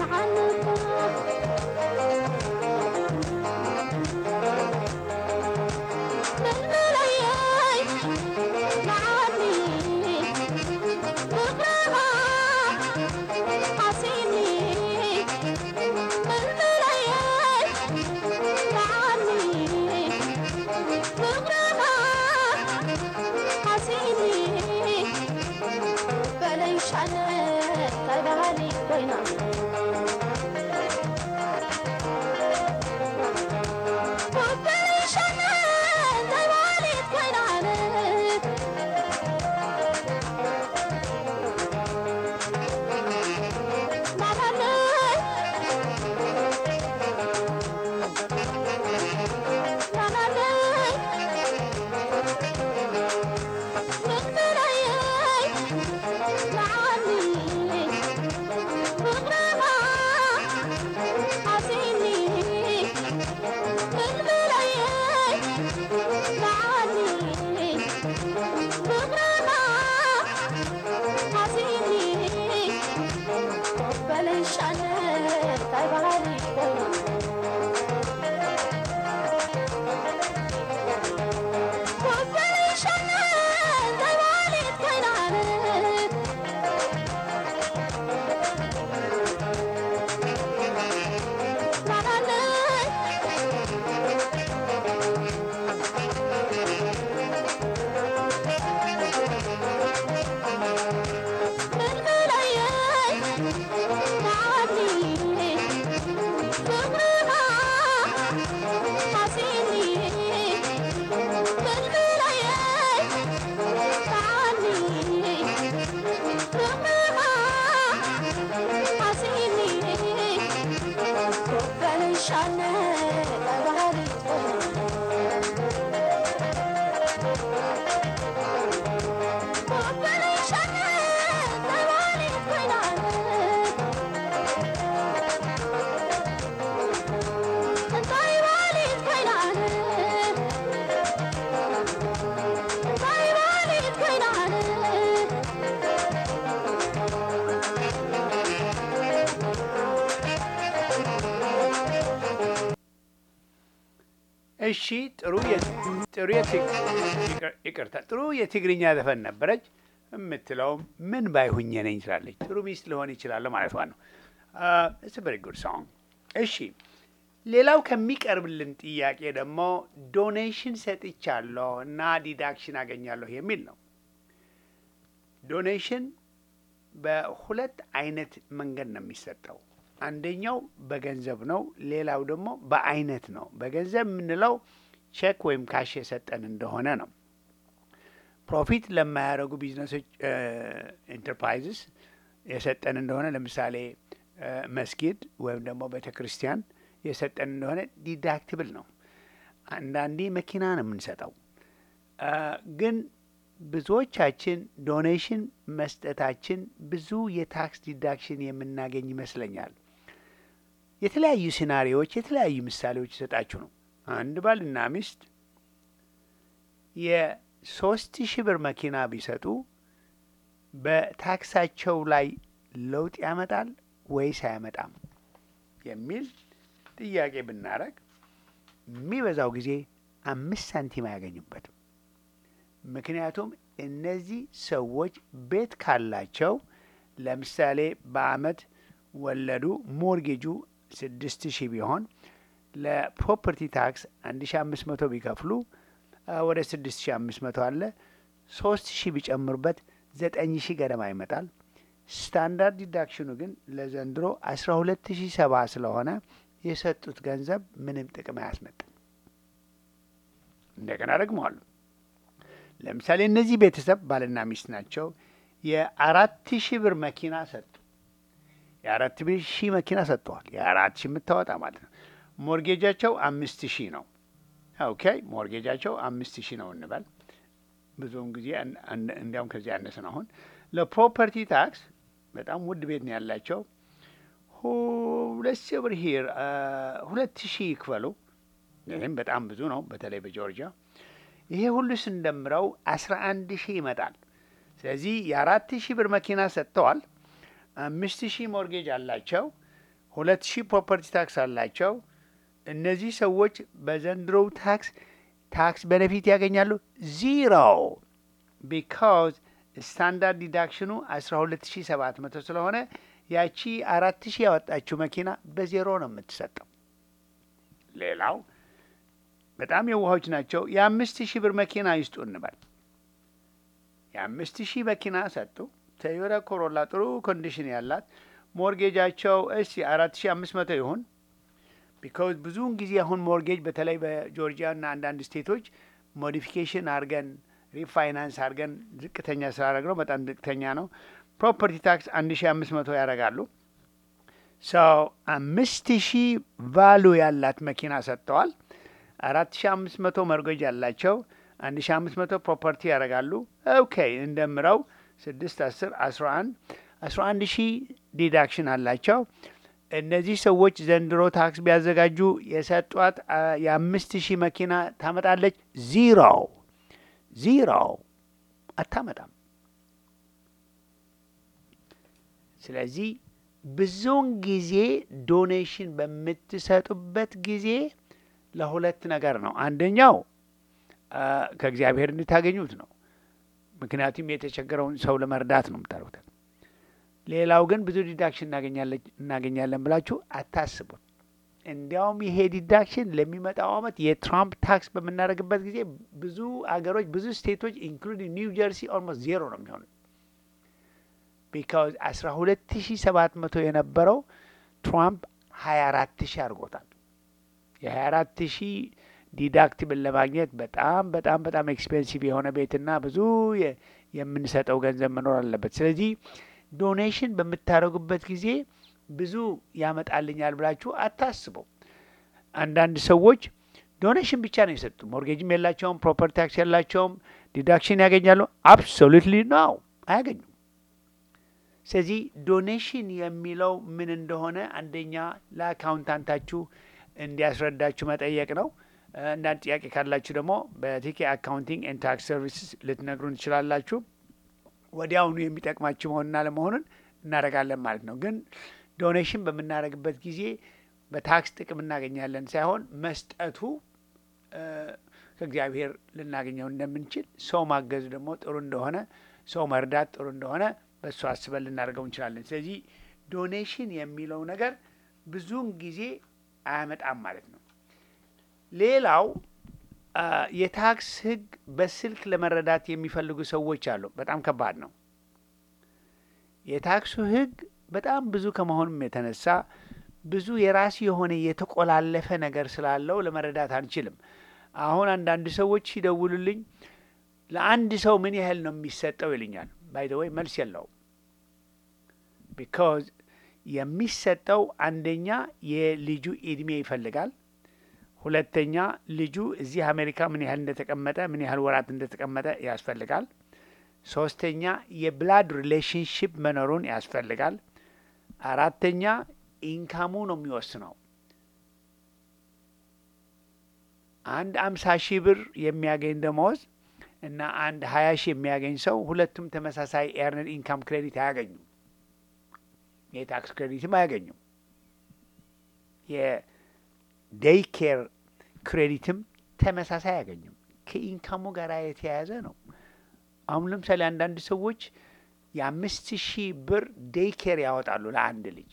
እሺ ጥሩ ጥሩ ይቅርታ፣ ጥሩ የትግርኛ ዘፈን ነበረች። የምትለውም ምን ባይሁኝ ነኝ ትላለች። ጥሩ ሚስት ልሆን ይችላለሁ ማለቷ ነው። ኢትስ ቨሪ ጉድ ሶንግ። እሺ ሌላው ከሚቀርብልን ጥያቄ ደግሞ ዶኔሽን ሰጥቻለሁ እና ዲዳክሽን አገኛለሁ የሚል ነው። ዶኔሽን በሁለት አይነት መንገድ ነው የሚሰጠው። አንደኛው በገንዘብ ነው። ሌላው ደግሞ በአይነት ነው። በገንዘብ የምንለው ቼክ ወይም ካሽ የሰጠን እንደሆነ ነው። ፕሮፊት ለማያደርጉ ቢዝነሶች ኢንተርፕራይዝስ የሰጠን እንደሆነ ለምሳሌ መስጊድ ወይም ደግሞ ቤተ ክርስቲያን የሰጠን እንደሆነ ዲዳክትብል ነው። አንዳንዴ መኪና ነው የምንሰጠው። ግን ብዙዎቻችን ዶኔሽን መስጠታችን ብዙ የታክስ ዲዳክሽን የምናገኝ ይመስለኛል። የተለያዩ ሲናሪዎች የተለያዩ ምሳሌዎች ይሰጣችሁ ነው። አንድ ባልና ሚስት የሶስት ሺህ ብር መኪና ቢሰጡ በታክሳቸው ላይ ለውጥ ያመጣል ወይስ አያመጣም የሚል ጥያቄ ብናረግ የሚበዛው ጊዜ አምስት ሳንቲም አያገኙበትም። ምክንያቱም እነዚህ ሰዎች ቤት ካላቸው ለምሳሌ በአመት ወለዱ ሞርጌጁ ስድስት ሺህ ቢሆን ለፕሮፐርቲ ታክስ አንድ ሺ አምስት መቶ ቢከፍሉ ወደ ስድስት ሺ አምስት መቶ አለ ሶስት ሺህ ቢጨምሩበት ዘጠኝ ሺህ ገደማ ይመጣል። ስታንዳርድ ዲዳክሽኑ ግን ለዘንድሮ አስራ ሁለት ሺህ ሰባ ስለሆነ የሰጡት ገንዘብ ምንም ጥቅም አያስመጥም። እንደገና ደግመዋሉ። ለምሳሌ እነዚህ ቤተሰብ ባልና ሚስት ናቸው። የአራት ሺህ ብር መኪና ሰጡ። የአራት ሺህ መኪና ሰጥተዋል። የአራት ሺህ የምታወጣ ማለት ነው። ሞርጌጃቸው አምስት ሺህ ነው። ኦኬ ሞርጌጃቸው አምስት ሺህ ነው እንበል። ብዙውን ጊዜ እንዲያውም ከዚህ ያነሰ ነው። አሁን ለፕሮፐርቲ ታክስ በጣም ውድ ቤት ነው ያላቸው። ሁለት ሺህ ብር ሂር ሁለት ሺህ ይክፈሉ። ይህም በጣም ብዙ ነው፣ በተለይ በጆርጂያ ይሄ ሁሉ ስንደምረው አስራ አንድ ሺህ ይመጣል። ስለዚህ የአራት ሺህ ብር መኪና ሰጥተዋል። አምስት ሺህ ሞርጌጅ አላቸው። ሁለት ሺህ ፕሮፐርቲ ታክስ አላቸው። እነዚህ ሰዎች በዘንድሮው ታክስ ታክስ ቤኔፊት ያገኛሉ ዚሮ ቢካዝ ስታንዳርድ ዲዳክሽኑ አስራ ሁለት ሺ ሰባት መቶ ስለሆነ ያቺ አራት ሺህ ያወጣችው መኪና በዜሮ ነው የምትሰጠው። ሌላው በጣም የዋሆች ናቸው። የአምስት ሺህ ብር መኪና ይስጡ እንበል። የአምስት ሺህ መኪና ሰጡ። ቶዮታ ኮሮላ ጥሩ ኮንዲሽን ያላት ሞርጌጃቸው እሺ አራት ሺህ አምስት መቶ ይሁን ቢካዝ ብዙውን ጊዜ አሁን ሞርጌጅ በተለይ በጆርጂያ እና አንዳንድ ስቴቶች ሞዲፊኬሽን አድርገን ሪፋይናንስ አድርገን ዝቅተኛ ስላደረግ ነው በጣም ዝቅተኛ ነው። ፕሮፐርቲ ታክስ አንድ ሺ አምስት መቶ ያደርጋሉ። ሰው አምስት ሺህ ቫሉ ያላት መኪና ሰጥተዋል። አራት ሺ አምስት መቶ መርጎጅ ያላቸው አንድ ሺ አምስት መቶ ፕሮፐርቲ ያደርጋሉ። ኦኬ እንደምረው ስድስት አስር አስራ አንድ አስራ አንድ ሺህ ዲዳክሽን አላቸው። እነዚህ ሰዎች ዘንድሮ ታክስ ቢያዘጋጁ የሰጧት የአምስት ሺህ መኪና ታመጣለች ዚሮ ዚሮ አታመጣም። ስለዚህ ብዙውን ጊዜ ዶኔሽን በምትሰጡበት ጊዜ ለሁለት ነገር ነው። አንደኛው ከእግዚአብሔር እንድታገኙት ነው። ምክንያቱም የተቸገረውን ሰው ለመርዳት ነው የምታደርጉት። ሌላው ግን ብዙ ዲዳክሽን እናገኛለን ብላችሁ አታስቡት። እንዲያውም ይሄ ዲዳክሽን ለሚመጣው ዓመት የትራምፕ ታክስ በምናደርግበት ጊዜ ብዙ አገሮች ብዙ ስቴቶች ኢንክሉዲንግ ኒው ጀርሲ ኦልሞስት ዜሮ ነው የሚሆኑት። ቢካዝ አስራ ሁለት ሺ ሰባት መቶ የነበረው ትራምፕ ሀያ አራት ሺ አድርጎታል። የሀያ አራት ሺ ዲዳክቲብል ለማግኘት በጣም በጣም በጣም ኤክስፔንሲቭ የሆነ ቤትና ብዙ የምንሰጠው ገንዘብ መኖር አለበት። ስለዚህ ዶኔሽን በምታደርጉበት ጊዜ ብዙ ያመጣልኛል ብላችሁ አታስቡ። አንዳንድ ሰዎች ዶኔሽን ብቻ ነው የሰጡ፣ ሞርጌጅም የላቸውም፣ ፕሮፐርቲ ታክስ የላቸውም፣ ዲዳክሽን ያገኛሉ። አብሶሉትሊ ነው አያገኙም። ስለዚህ ዶኔሽን የሚለው ምን እንደሆነ አንደኛ ለአካውንታንታችሁ እንዲያስረዳችሁ መጠየቅ ነው። አንዳንድ ጥያቄ ካላችሁ ደግሞ በቲኬ አካውንቲንግ ኤንድ ታክስ ሰርቪስስ ልትነግሩን ትችላላችሁ። ወዲያውኑ የሚጠቅማችሁ መሆንና ለመሆኑን እናደርጋለን ማለት ነው። ግን ዶኔሽን በምናደርግበት ጊዜ በታክስ ጥቅም እናገኛለን ሳይሆን መስጠቱ ከእግዚአብሔር ልናገኘው እንደምንችል ሰው ማገዝ ደግሞ ጥሩ እንደሆነ ሰው መርዳት ጥሩ እንደሆነ በእሱ አስበን ልናደርገው እንችላለን። ስለዚህ ዶኔሽን የሚለው ነገር ብዙውን ጊዜ አያመጣም ማለት ነው። ሌላው የታክስ ሕግ በስልክ ለመረዳት የሚፈልጉ ሰዎች አሉ። በጣም ከባድ ነው። የታክሱ ሕግ በጣም ብዙ ከመሆኑም የተነሳ ብዙ የራሱ የሆነ የተቆላለፈ ነገር ስላለው ለመረዳት አንችልም። አሁን አንዳንድ ሰዎች ሲደውሉልኝ ለአንድ ሰው ምን ያህል ነው የሚሰጠው ይልኛል። ባይ ዘ ወይ መልስ የለውም። ቢካዝ የሚሰጠው አንደኛ የልጁ እድሜ ይፈልጋል። ሁለተኛ ልጁ እዚህ አሜሪካ ምን ያህል እንደተቀመጠ ምን ያህል ወራት እንደተቀመጠ ያስፈልጋል። ሶስተኛ የብላድ ሪሌሽንሽፕ መኖሩን ያስፈልጋል። አራተኛ ኢንካሙ ነው የሚወስነው። አንድ አምሳ ሺህ ብር የሚያገኝ ደመወዝ እና አንድ ሀያ ሺህ የሚያገኝ ሰው ሁለቱም ተመሳሳይ ኤርነድ ኢንካም ክሬዲት አያገኙም። የታክስ ክሬዲትም አያገኙም። የዴይ ኬር ክሬዲትም ተመሳሳይ አያገኙም። ከኢንካሙ ጋር የተያያዘ ነው። አሁን ለምሳሌ አንዳንድ ሰዎች የአምስት ሺህ ብር ዴይ ኬር ያወጣሉ ለአንድ ልጅ።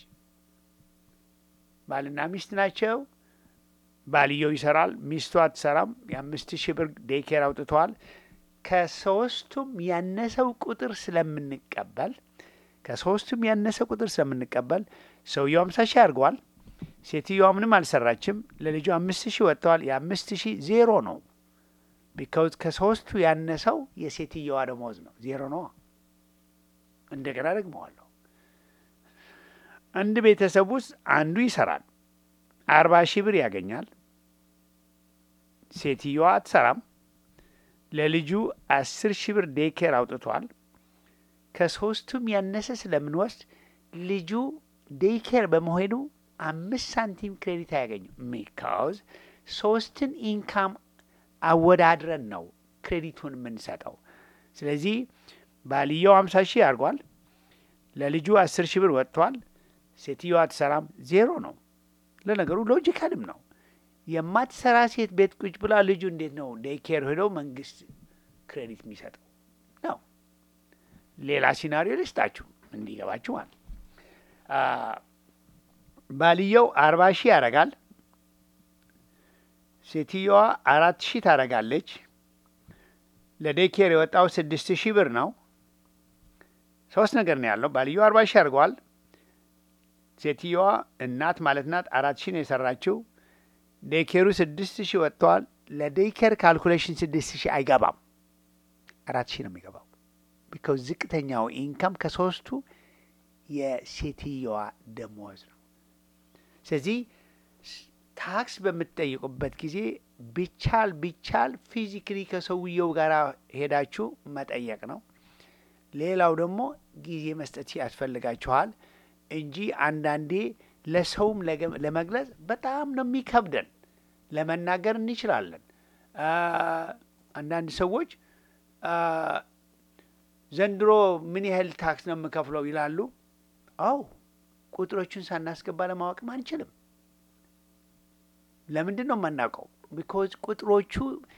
ባልና ሚስት ናቸው። ባልየው ይሰራል፣ ሚስቱ አትሰራም። የአምስት ሺህ ብር ዴይ ኬር አውጥተዋል። ከሶስቱም ያነሰው ቁጥር ስለምንቀበል ከሶስቱም ያነሰ ቁጥር ስለምንቀበል ሰውየው አምሳ ሺህ አድርገዋል። ሴትዮዋ ምንም አልሰራችም። ለልጁ አምስት ሺህ ወጥተዋል። የአምስት ሺህ ዜሮ ነው። ቢካውዝ ከሶስቱ ያነሰው የሴትየዋ ደሞዝ ነው። ዜሮ ነው። እንደገና ደግመዋለሁ። አንድ ቤተሰብ ውስጥ አንዱ ይሰራል፣ አርባ ሺህ ብር ያገኛል። ሴትየዋ አትሰራም። ለልጁ አስር ሺህ ብር ዴኬር አውጥቷል። ከሶስቱም ያነሰ ስለምንወስድ ልጁ ዴይኬር በመሆኑ አምስት ሳንቲም ክሬዲት አያገኙም። ሚካውዝ ሶስትን ኢንካም አወዳድረን ነው ክሬዲቱን የምንሰጠው። ስለዚህ ባልየው አምሳ ሺህ አድርጓል። ለልጁ አስር ሺህ ብር ወጥቷል። ሴትዮዋ አትሰራም፣ ዜሮ ነው። ለነገሩ ሎጂካልም ነው። የማትሰራ ሴት ቤት ቁጭ ብላ ልጁ እንዴት ነው ዴይኬር ሄደው መንግስት ክሬዲት የሚሰጠው ነው? ሌላ ሲናሪዮ ልስጣችሁ እንዲገባችሁ ማለት አ፣ ባልየው አርባ ሺህ ያደርጋል። ሴትዮዋ አራት ሺህ ታደርጋለች። ለዴይኬር የወጣው ስድስት ሺህ ብር ነው። ሶስት ነገር ነው ያለው። ባልየው አርባ ሺህ አድርገዋል። ሴትዮዋ እናት ማለት ናት አራት ሺህ ነው የሰራችው። ዴይኬሩ ስድስት ሺህ ወጥተዋል። ለዴይኬር ካልኩሌሽን ስድስት ሺህ አይገባም፣ አራት ሺህ ነው የሚገባው። ቢካውዝ ዝቅተኛው ኢንካም ከሶስቱ የሴትዮዋ ደሞዝ ነው። ስለዚህ ስ- ታክስ በምትጠይቁበት ጊዜ ቢቻል ቢቻል ፊዚክሊ ከሰውየው ጋር ሄዳችሁ መጠየቅ ነው። ሌላው ደግሞ ጊዜ መስጠት ያስፈልጋችኋል እንጂ አንዳንዴ ለሰውም ለገ- ለመግለጽ በጣም ነው የሚከብደን። ለመናገር እንችላለን። አ፣ አንዳንድ ሰዎች አ፣ ዘንድሮ ምን ያህል ታክስ ነው የምከፍለው ይላሉ። አው ቁጥሮቹን ሳናስገባ ለማወቅም አንችልም። ለምንድን ነው የማናውቀው? ቢኮዝ ቁጥሮቹ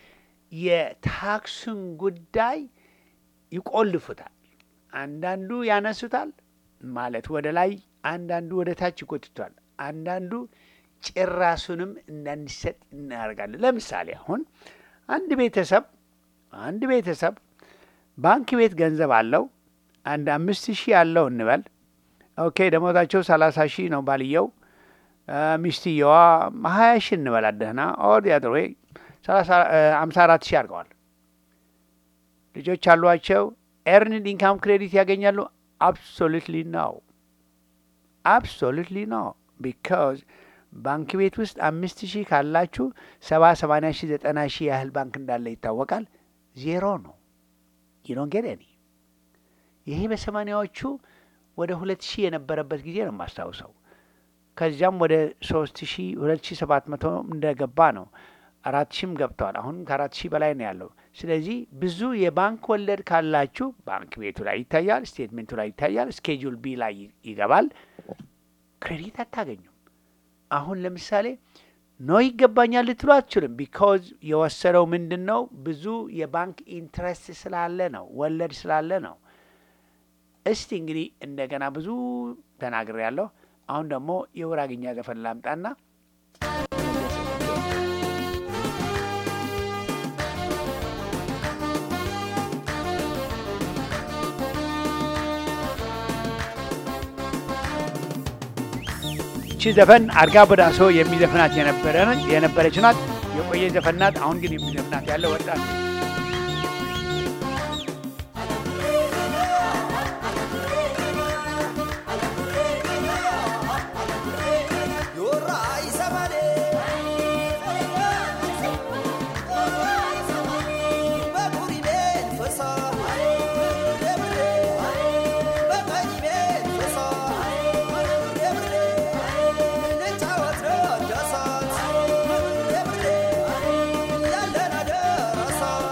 የታክሱን ጉዳይ ይቆልፉታል። አንዳንዱ ያነሱታል ማለት ወደ ላይ፣ አንዳንዱ ወደ ታች ይጎትቷል። አንዳንዱ ጭራሱንም እንዳንሰጥ እናደርጋለን። ለምሳሌ አሁን አንድ ቤተሰብ አንድ ቤተሰብ ባንክ ቤት ገንዘብ አለው አንድ አምስት ሺህ ያለው እንበል። ኦኬ ደሞዛቸው ሰላሳ ሺህ ነው ባልየው፣ አ፣ ሚስትየዋ ሀያ ሺህ እንበል ደህና ኦር ያድሮ አምሳ አራት ሺህ አድርገዋል። ልጆች አሏቸው። ኤርንድ ኢንካም ክሬዲት ያገኛሉ? አብሶሉትሊ ነው። አብሶሉትሊ ነው። ቢካዝ ባንክ ቤት ውስጥ አምስት ሺህ ካላችሁ ሰባ ሰማንያ ሺህ ዘጠና ሺህ ያህል ባንክ እንዳለ ይታወቃል። ዜሮ ነው። ዩዶን ጌት ኤኒ ይሄ በሰማኒያዎቹ ወደ ሁለት ሺህ የነበረበት ጊዜ ነው የማስታውሰው። ከዚያም ወደ ሶስት ሺህ ሁለት ሺህ ሰባት መቶ እንደገባ ነው። አራት ሺህም ገብተዋል። አሁንም ከአራት ሺህ በላይ ነው ያለው። ስለዚህ ብዙ የባንክ ወለድ ካላችሁ ባንክ ቤቱ ላይ ይታያል፣ ስቴትሜንቱ ላይ ይታያል፣ ስኬጁል ቢ ላይ ይ- ይገባል። ክሬዲት አታገኙም። አሁን ለምሳሌ ኖ ይገባኛል ልትሉ አትችልም። ቢካዝ የወሰደው ምንድን ነው? ብዙ የባንክ ኢንትረስት ስላለ ነው፣ ወለድ ስላለ ነው። እስቲ እንግዲህ እንደገና ብዙ ተናግሬ ያለሁ። አሁን ደግሞ የውራግኛ ዘፈን ላምጣና እቺ ዘፈን አርጋ በዳሶ የሚዘፍናት የነበረ የነበረች ናት። የቆየ ዘፈን ናት። አሁን ግን የሚዘፍናት ያለ ወጣት ነው። Yeah.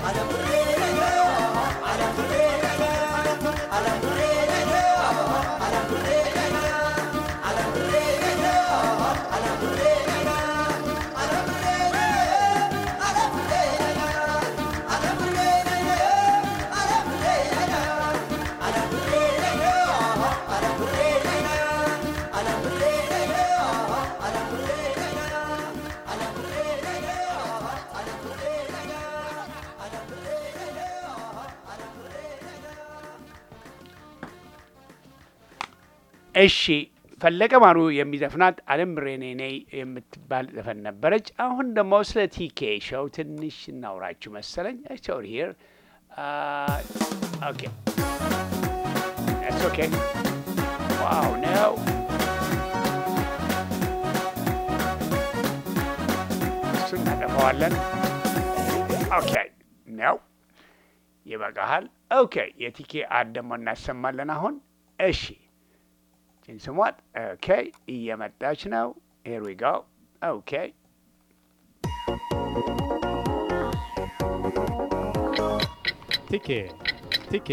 እሺ ፈለቀ ማሩ የሚዘፍናት አለም ብሬኔ ነይ የምትባል ዘፈን ነበረች። አሁን ደግሞ ስለ ቲኬ ሾው ትንሽ እናውራችሁ መሰለኝ። ኦር ሂር ኦኬ That's okay. Wow, no. እሱን እናጠፋዋለን። ኦኬ ነው ይበቃሃል። ኦኬ የቲኬ አድ ደግሞ እናሰማለን አሁን። እሺ ችን ስሟት። ኦኬ እየመጣች ነው። ሄር ዊ ጎ። ኦኬ ቲኬ ቲኬ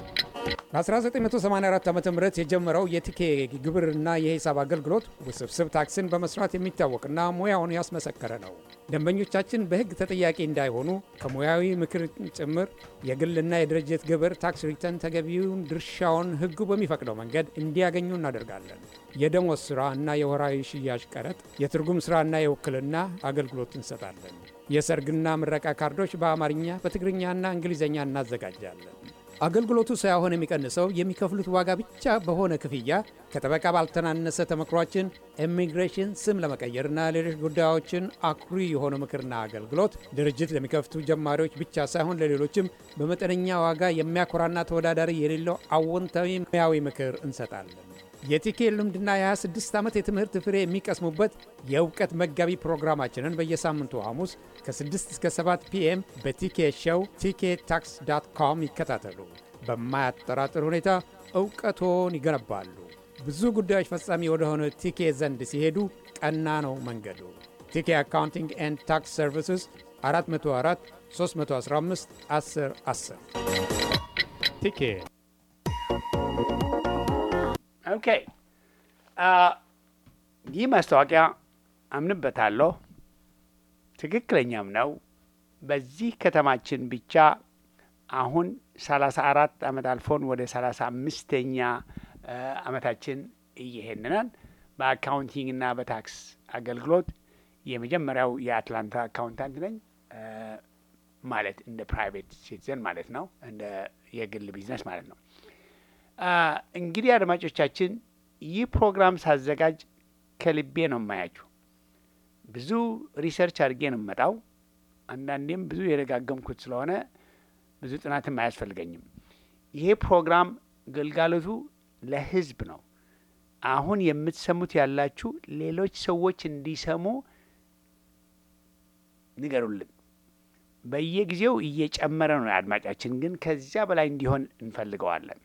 በ1984 ዓ ም የጀመረው የቲኬ ግብርና የሂሳብ አገልግሎት ውስብስብ ታክስን በመስራት የሚታወቅና ሙያውን ያስመሰከረ ነው። ደንበኞቻችን በሕግ ተጠያቂ እንዳይሆኑ ከሙያዊ ምክር ጭምር የግልና የድርጅት ግብር ታክስ ሪተርን ተገቢውን ድርሻውን ሕጉ በሚፈቅደው መንገድ እንዲያገኙ እናደርጋለን። የደሞዝ ሥራ እና የወራዊ ሽያጭ ቀረጥ፣ የትርጉም ሥራና የውክልና አገልግሎት እንሰጣለን። የሰርግና ምረቃ ካርዶች በአማርኛ በትግርኛና እንግሊዝኛ እናዘጋጃለን። አገልግሎቱ ሳይሆን የሚቀንሰው የሚከፍሉት ዋጋ ብቻ በሆነ ክፍያ ከጠበቃ ባልተናነሰ ተመክሯችን ኢሚግሬሽን ስም ለመቀየርና ሌሎች ጉዳዮችን አኩሪ የሆነ ምክርና አገልግሎት ድርጅት ለሚከፍቱ ጀማሪዎች ብቻ ሳይሆን ለሌሎችም በመጠነኛ ዋጋ የሚያኮራና ተወዳዳሪ የሌለው አዎንታዊ ሙያዊ ምክር እንሰጣለን። የቲኬ ልምድና የ26 ዓመት የትምህርት ፍሬ የሚቀስሙበት የእውቀት መጋቢ ፕሮግራማችንን በየሳምንቱ ሐሙስ ከ6 እስከ 7 ፒኤም በቲኬ ሾው ቲኬ ታክስ ዳት ኮም ይከታተሉ። በማያጠራጥር ሁኔታ እውቀቶን ይገነባሉ። ብዙ ጉዳዮች ፈጻሚ ወደሆነ ቲኬ ዘንድ ሲሄዱ ቀና ነው መንገዱ። ቲኬ አካውንቲንግ ኤንድ ታክስ ሰርቪስስ 404 315 10 10 ቲኬ ኦኬ ይህ ማስታወቂያ አምንበታለሁ፣ ትክክለኛም ነው። በዚህ ከተማችን ብቻ አሁን ሰላሳ አራት ዓመት አልፎን ወደ ሰላሳ አምስተኛ ዓመታችን እየሄድናል። በአካውንቲንግና በታክስ አገልግሎት የመጀመሪያው የአትላንታ አካውንታንት ነኝ። ማለት እንደ ፕራይቬት ሲቲዘን ማለት ነው፣ እንደ የግል ቢዝነስ ማለት ነው። እንግዲህ አድማጮቻችን ይህ ፕሮግራም ሳዘጋጅ ከልቤ ነው የማያችሁ። ብዙ ሪሰርች አድርጌ ነው የምመጣው። አንዳንዴም ብዙ የደጋገምኩት ስለሆነ ብዙ ጥናትም አያስፈልገኝም። ይሄ ፕሮግራም ግልጋሎቱ ለሕዝብ ነው። አሁን የምትሰሙት ያላችሁ ሌሎች ሰዎች እንዲሰሙ ንገሩልን። በየጊዜው እየጨመረ ነው አድማጫችን፣ ግን ከዚያ በላይ እንዲሆን እንፈልገዋለን።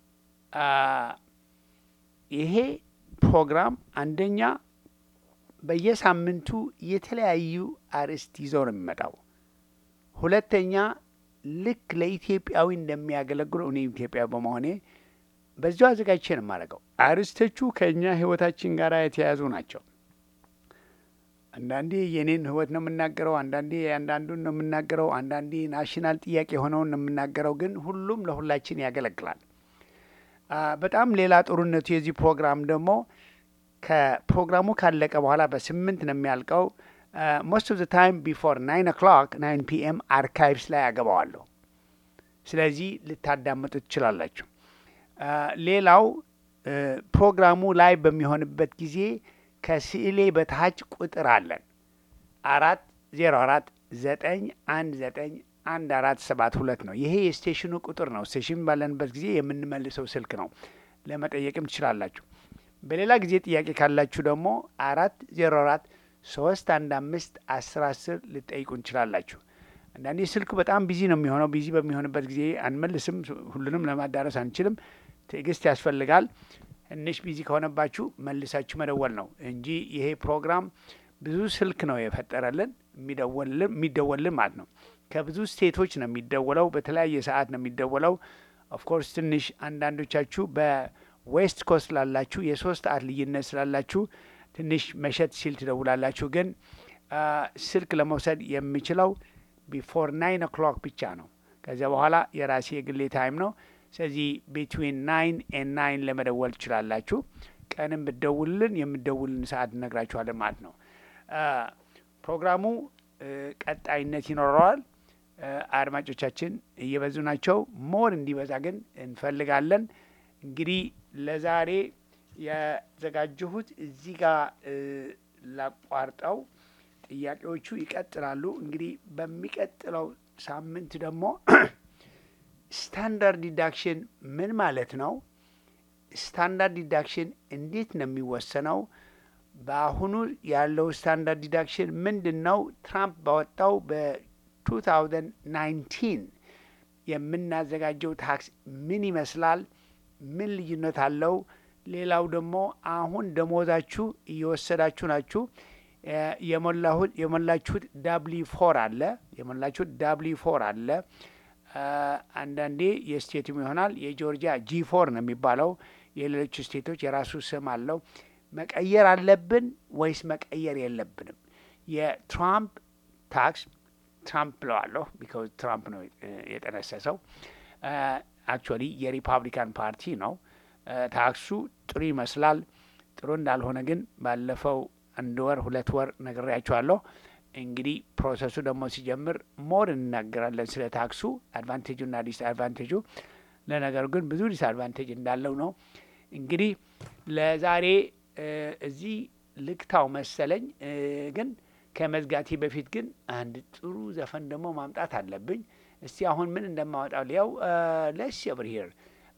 ይሄ ፕሮግራም አንደኛ በየሳምንቱ የተለያዩ አርዕስት ይዞ ነው የሚመጣው። ሁለተኛ ልክ ለኢትዮጵያዊ እንደሚያገለግሉ እኔ ኢትዮጵያ በመሆኔ በዚሁ አዘጋጅቼ ነው የማደርገው። አርዕስቶቹ ከእኛ ህይወታችን ጋር የተያያዙ ናቸው። አንዳንዴ የኔን ህይወት ነው የምናገረው፣ አንዳንዴ አንዳንዱን ነው የምናገረው፣ አንዳንዴ ናሽናል ጥያቄ የሆነውን ነው የምናገረው። ግን ሁሉም ለሁላችን ያገለግላል። በጣም ሌላ ጥሩነቱ የዚህ ፕሮግራም ደግሞ ከፕሮግራሙ ካለቀ በኋላ በስምንት ነው የሚያልቀው። ሞስት ኦፍ ዘ ታይም ቢፎር ናይን ኦክሎክ ናይን ፒኤም አርካይቭስ ላይ ያገባዋለሁ። ስለዚህ ልታዳምጡ ትችላላችሁ። ሌላው ፕሮግራሙ ላይ በሚሆንበት ጊዜ ከስዕሌ በታች ቁጥር አለን አራት ዜሮ አራት ዘጠኝ አንድ ዘጠኝ አንድ አራት ሰባት ሁለት ነው። ይሄ የስቴሽኑ ቁጥር ነው። ስቴሽን ባለንበት ጊዜ የምንመልሰው ስልክ ነው። ለመጠየቅም ትችላላችሁ። በሌላ ጊዜ ጥያቄ ካላችሁ ደግሞ አራት ዜሮ አራት ሶስት አንድ አምስት አስር አስር ልጠይቁ እንችላላችሁ። አንዳንዴ ስልኩ በጣም ቢዚ ነው የሚሆነው። ቢዚ በሚሆንበት ጊዜ አንመልስም። ሁሉንም ለማዳረስ አንችልም። ትዕግስት ያስፈልጋል። ትንሽ ቢዚ ከሆነባችሁ መልሳችሁ መደወል ነው እንጂ ይሄ ፕሮግራም ብዙ ስልክ ነው የፈጠረልን። የሚደወልልን የሚደወልልን ማለት ነው። ከብዙ ስቴቶች ነው የሚደወለው። በተለያየ ሰዓት ነው የሚደወለው። ኦፍኮርስ ትንሽ አንዳንዶቻችሁ በዌስት ኮስት ላላችሁ የሶስት ሰዓት ልዩነት ስላላችሁ ትንሽ መሸት ሲል ትደውላላችሁ። ግን አ፣ ስልክ ለመውሰድ የሚችለው ቢፎር ናይን ኦክሎክ ብቻ ነው። ከዚያ በኋላ የራሴ የግሌ ታይም ነው። ስለዚህ ቢትዊን ናይን ኤን ናይን ለመደወል ትችላላችሁ። ቀንም ብትደውልልን የምደውልን ሰዓት እነግራችኋለን ማለት ነው። አ፣ ፕሮግራሙ እ፣ ቀጣይነት ይኖረዋል። እ፣ አድማጮቻችን እየበዙ ናቸው። ሞር እንዲበዛ ግን እንፈልጋለን። እንግዲህ ለዛሬ ያዘጋጀሁት እዚህ ጋር እ፣ ላቋርጠው። ጥያቄዎቹ ይቀጥላሉ። እንግዲህ በሚቀጥለው ሳምንት ደግሞ ስታንዳርድ ዲዳክሽን ምን ማለት ነው? ስታንዳርድ ዲዳክሽን እንዴት ነው የሚወሰነው? በአሁኑ ያለው ስታንዳርድ ዲዳክሽን ምንድን ነው? ትራምፕ ባወጣው በ2019 የምናዘጋጀው ታክስ ምን ይመስላል? ምን ልዩነት አለው? ሌላው ደግሞ አሁን ደሞዛችሁ እየወሰዳችሁ ናችሁ እ፣ የሞላሁት የሞላችሁት ዳብሊ ፎር አለ የሞላችሁት ዳብሊ ፎር አለ አ፣ አንዳንዴ የስቴትም ይሆናል የጆርጂያ ጂ ፎር ነው የሚባለው። የሌሎች ስቴቶች የራሱ ስም አለው። መቀየር አለብን ወይስ መቀየር የለብንም? የትራምፕ ታክስ ትራምፕ ብለዋለሁ ቢካዝ ትራምፕ ነው እ፣ የጠነሰሰው። አክቹዋሊ የሪፓብሊካን ፓርቲ ነው። አ፣ ታክሱ ጥሩ ይመስላል። ጥሩ እንዳልሆነ ግን ባለፈው አንድ ወር ሁለት ወር ነግሬያቸዋለሁ። እንግዲህ ፕሮሰሱ ደግሞ ሲጀምር ሞር እንናገራለን ስለ ታክሱ አድቫንቴጁና ዲስ አድቫንቴጁ። ለነገሩ ግን ብዙ ዲስ አድቫንቴጅ እንዳለው ነው። እንግዲህ ለዛሬ እ፣ እዚህ ልክታው መሰለኝ እ፣ ግን ከመዝጋቴ በፊት ግን አንድ ጥሩ ዘፈን ደግሞ ማምጣት አለብኝ። እስቲ አሁን ምን እንደማወጣው ሊያው ለስ ብር ሂር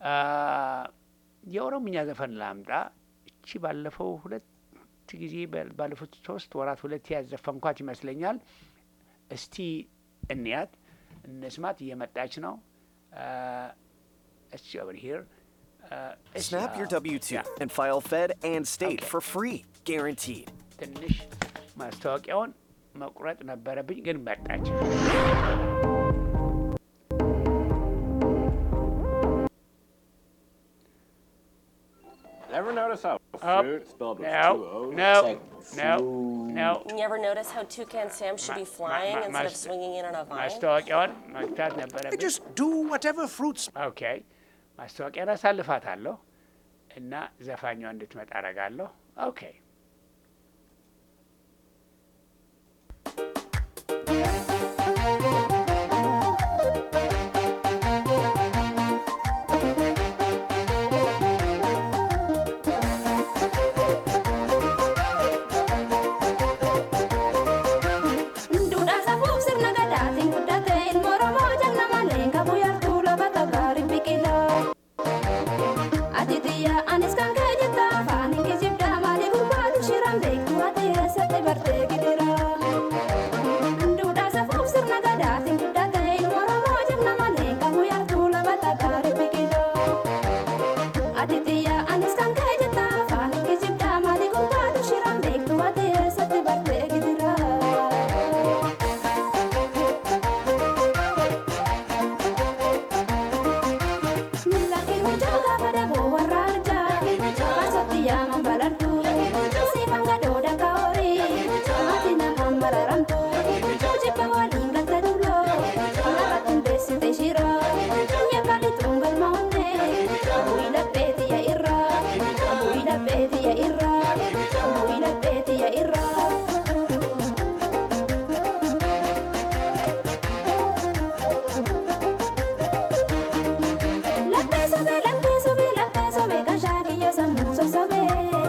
የኦሮምኛ ዘፈን ላምጣ። እቺ ባለፈው ሁለት ጊዜ በ- ባለፉት ሶስት ወራት ሁለት ያዘፈንኳት ይመስለኛል። እስቲ እንያት እንስማት። እየመጣች ነው። እሺ ኦቨር ሂር Snap your W 2 and file Fed and state Okay. for free, guaranteed. ትንሽ ማስታወቂያውን መቁረጥ ነበረብኝ፣ ግን መጣች። Ever notice how Oh, fruit spelled with no, two O's? no, Like no, fruit. no. You ever notice how Toucan Sam should be Ma- flying ma- instead of mas- swinging in on a vine? ማስታወቂያውን መግታት ነበረብኝ። Just do whatever fruits. ኦኬ ማስታወቂያን አሳልፋታለሁ እና ዘፋኛዋ እንድትመጣ አረጋለሁ። ኦኬ Duudhaa safuuf sirna gadaatiin guddate ilmoo Oromoo jalna malee qabu yartuu lafa gaarii biqilaa. Ati xiyya anis kan kee jetta afaan hin kijibdaa maalii gurbaatu shiran beektu ati eessatti bartee gidira. Duudhaa safuuf sirna gadaatiin guddate ilmoo Oromoo jalna malee qabu yartuu lafa gaarii biqilaa. Ati xiyya anis kan kee jetta afaan hin kijibdaa maalii gurbaatu shiran beektu ati eessatti bartee gidira. Milaki mujoga pada bawa raja, masuk dia membalarku. Si mangga doda kaori, mati nama mararantu. Uji bawa lingkat dulu, laratun besi teshira. Ya kali tunggal maune, buila peti ya ira, buila peti ya ira, buila peti ya ira. Latte sobe, latte sobe, latte sobe, kashaki yo samuso sobe.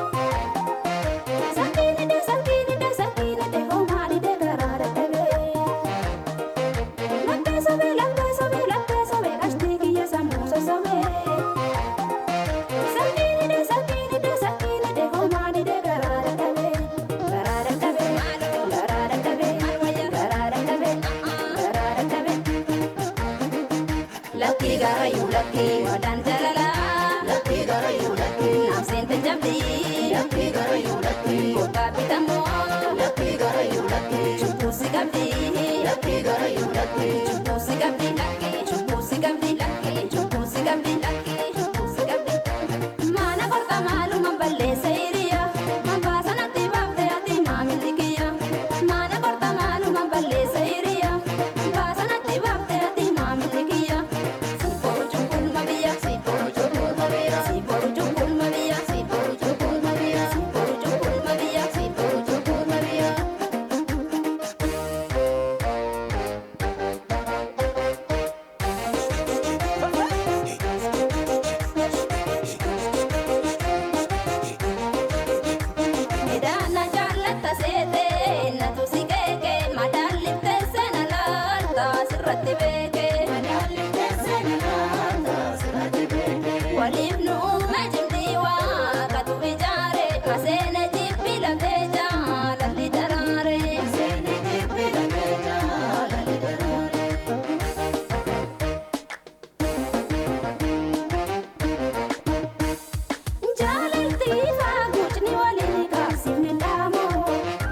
Sakini de, sakini de, sakini de, homari de karara tebe. Latte sobe, latte sobe, latte sobe, kashtiki yo samuso sobe. Sakini de, sakini de, sakini de, homari de karara tebe. Karara tebe, karara tebe, karara tebe, karara tebe. Lucky garayu lucky wadan jalala Lucky garayu lucky nam sente jamdi Lucky garayu lucky kota pitamo Lucky garayu lucky chupu sigam Waliif nu uume jimdii waa katu ijaare maseene jibbi lafee jaalalli daraare. Jaalalti faaguutni waliin kaasifni dhaamoo.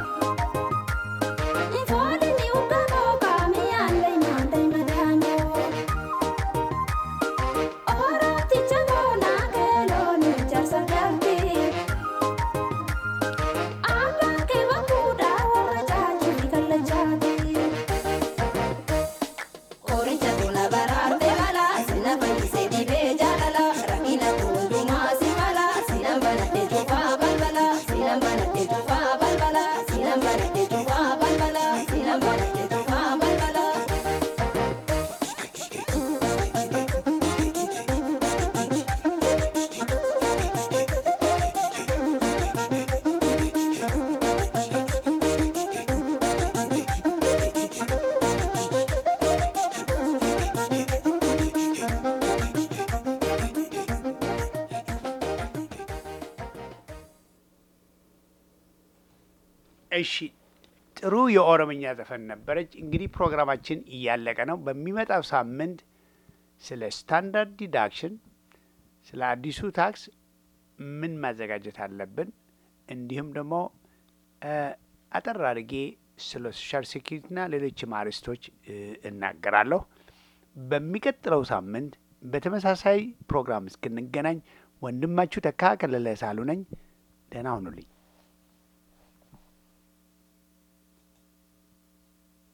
Foolini ugamoo kaamiyaallee maandee madaanoo. Orooticha boonaa keeloon ijaarsa galtii. Abbaan kee bakkuudhaa warra caajjii kallachaati. Qoricha buna baraarte mala sina fayyisee dhibee jaalala rakkina hundumaa si mala sina banadhee cufaa balbala sina banadhee cufaa balbala sina banadhee cufaa balbala sina banadhee cufaa balbala. እሺ ጥሩ የኦሮምኛ ዘፈን ነበረች። እንግዲህ ፕሮግራማችን እያለቀ ነው። በሚመጣው ሳምንት ስለ ስታንዳርድ ዲዳክሽን፣ ስለ አዲሱ ታክስ ምን ማዘጋጀት አለብን፣ እንዲሁም ደግሞ እ አጠር አድርጌ ስለ ሶሻል ሴኪሪቲና ሌሎችም አርዕስቶች እ እናገራለሁ። በሚቀጥለው ሳምንት በተመሳሳይ ፕሮግራም እስክንገናኝ ወንድማችሁ ተካ ከለለ ሳሉ ነኝ። ደህና ሁኑልኝ።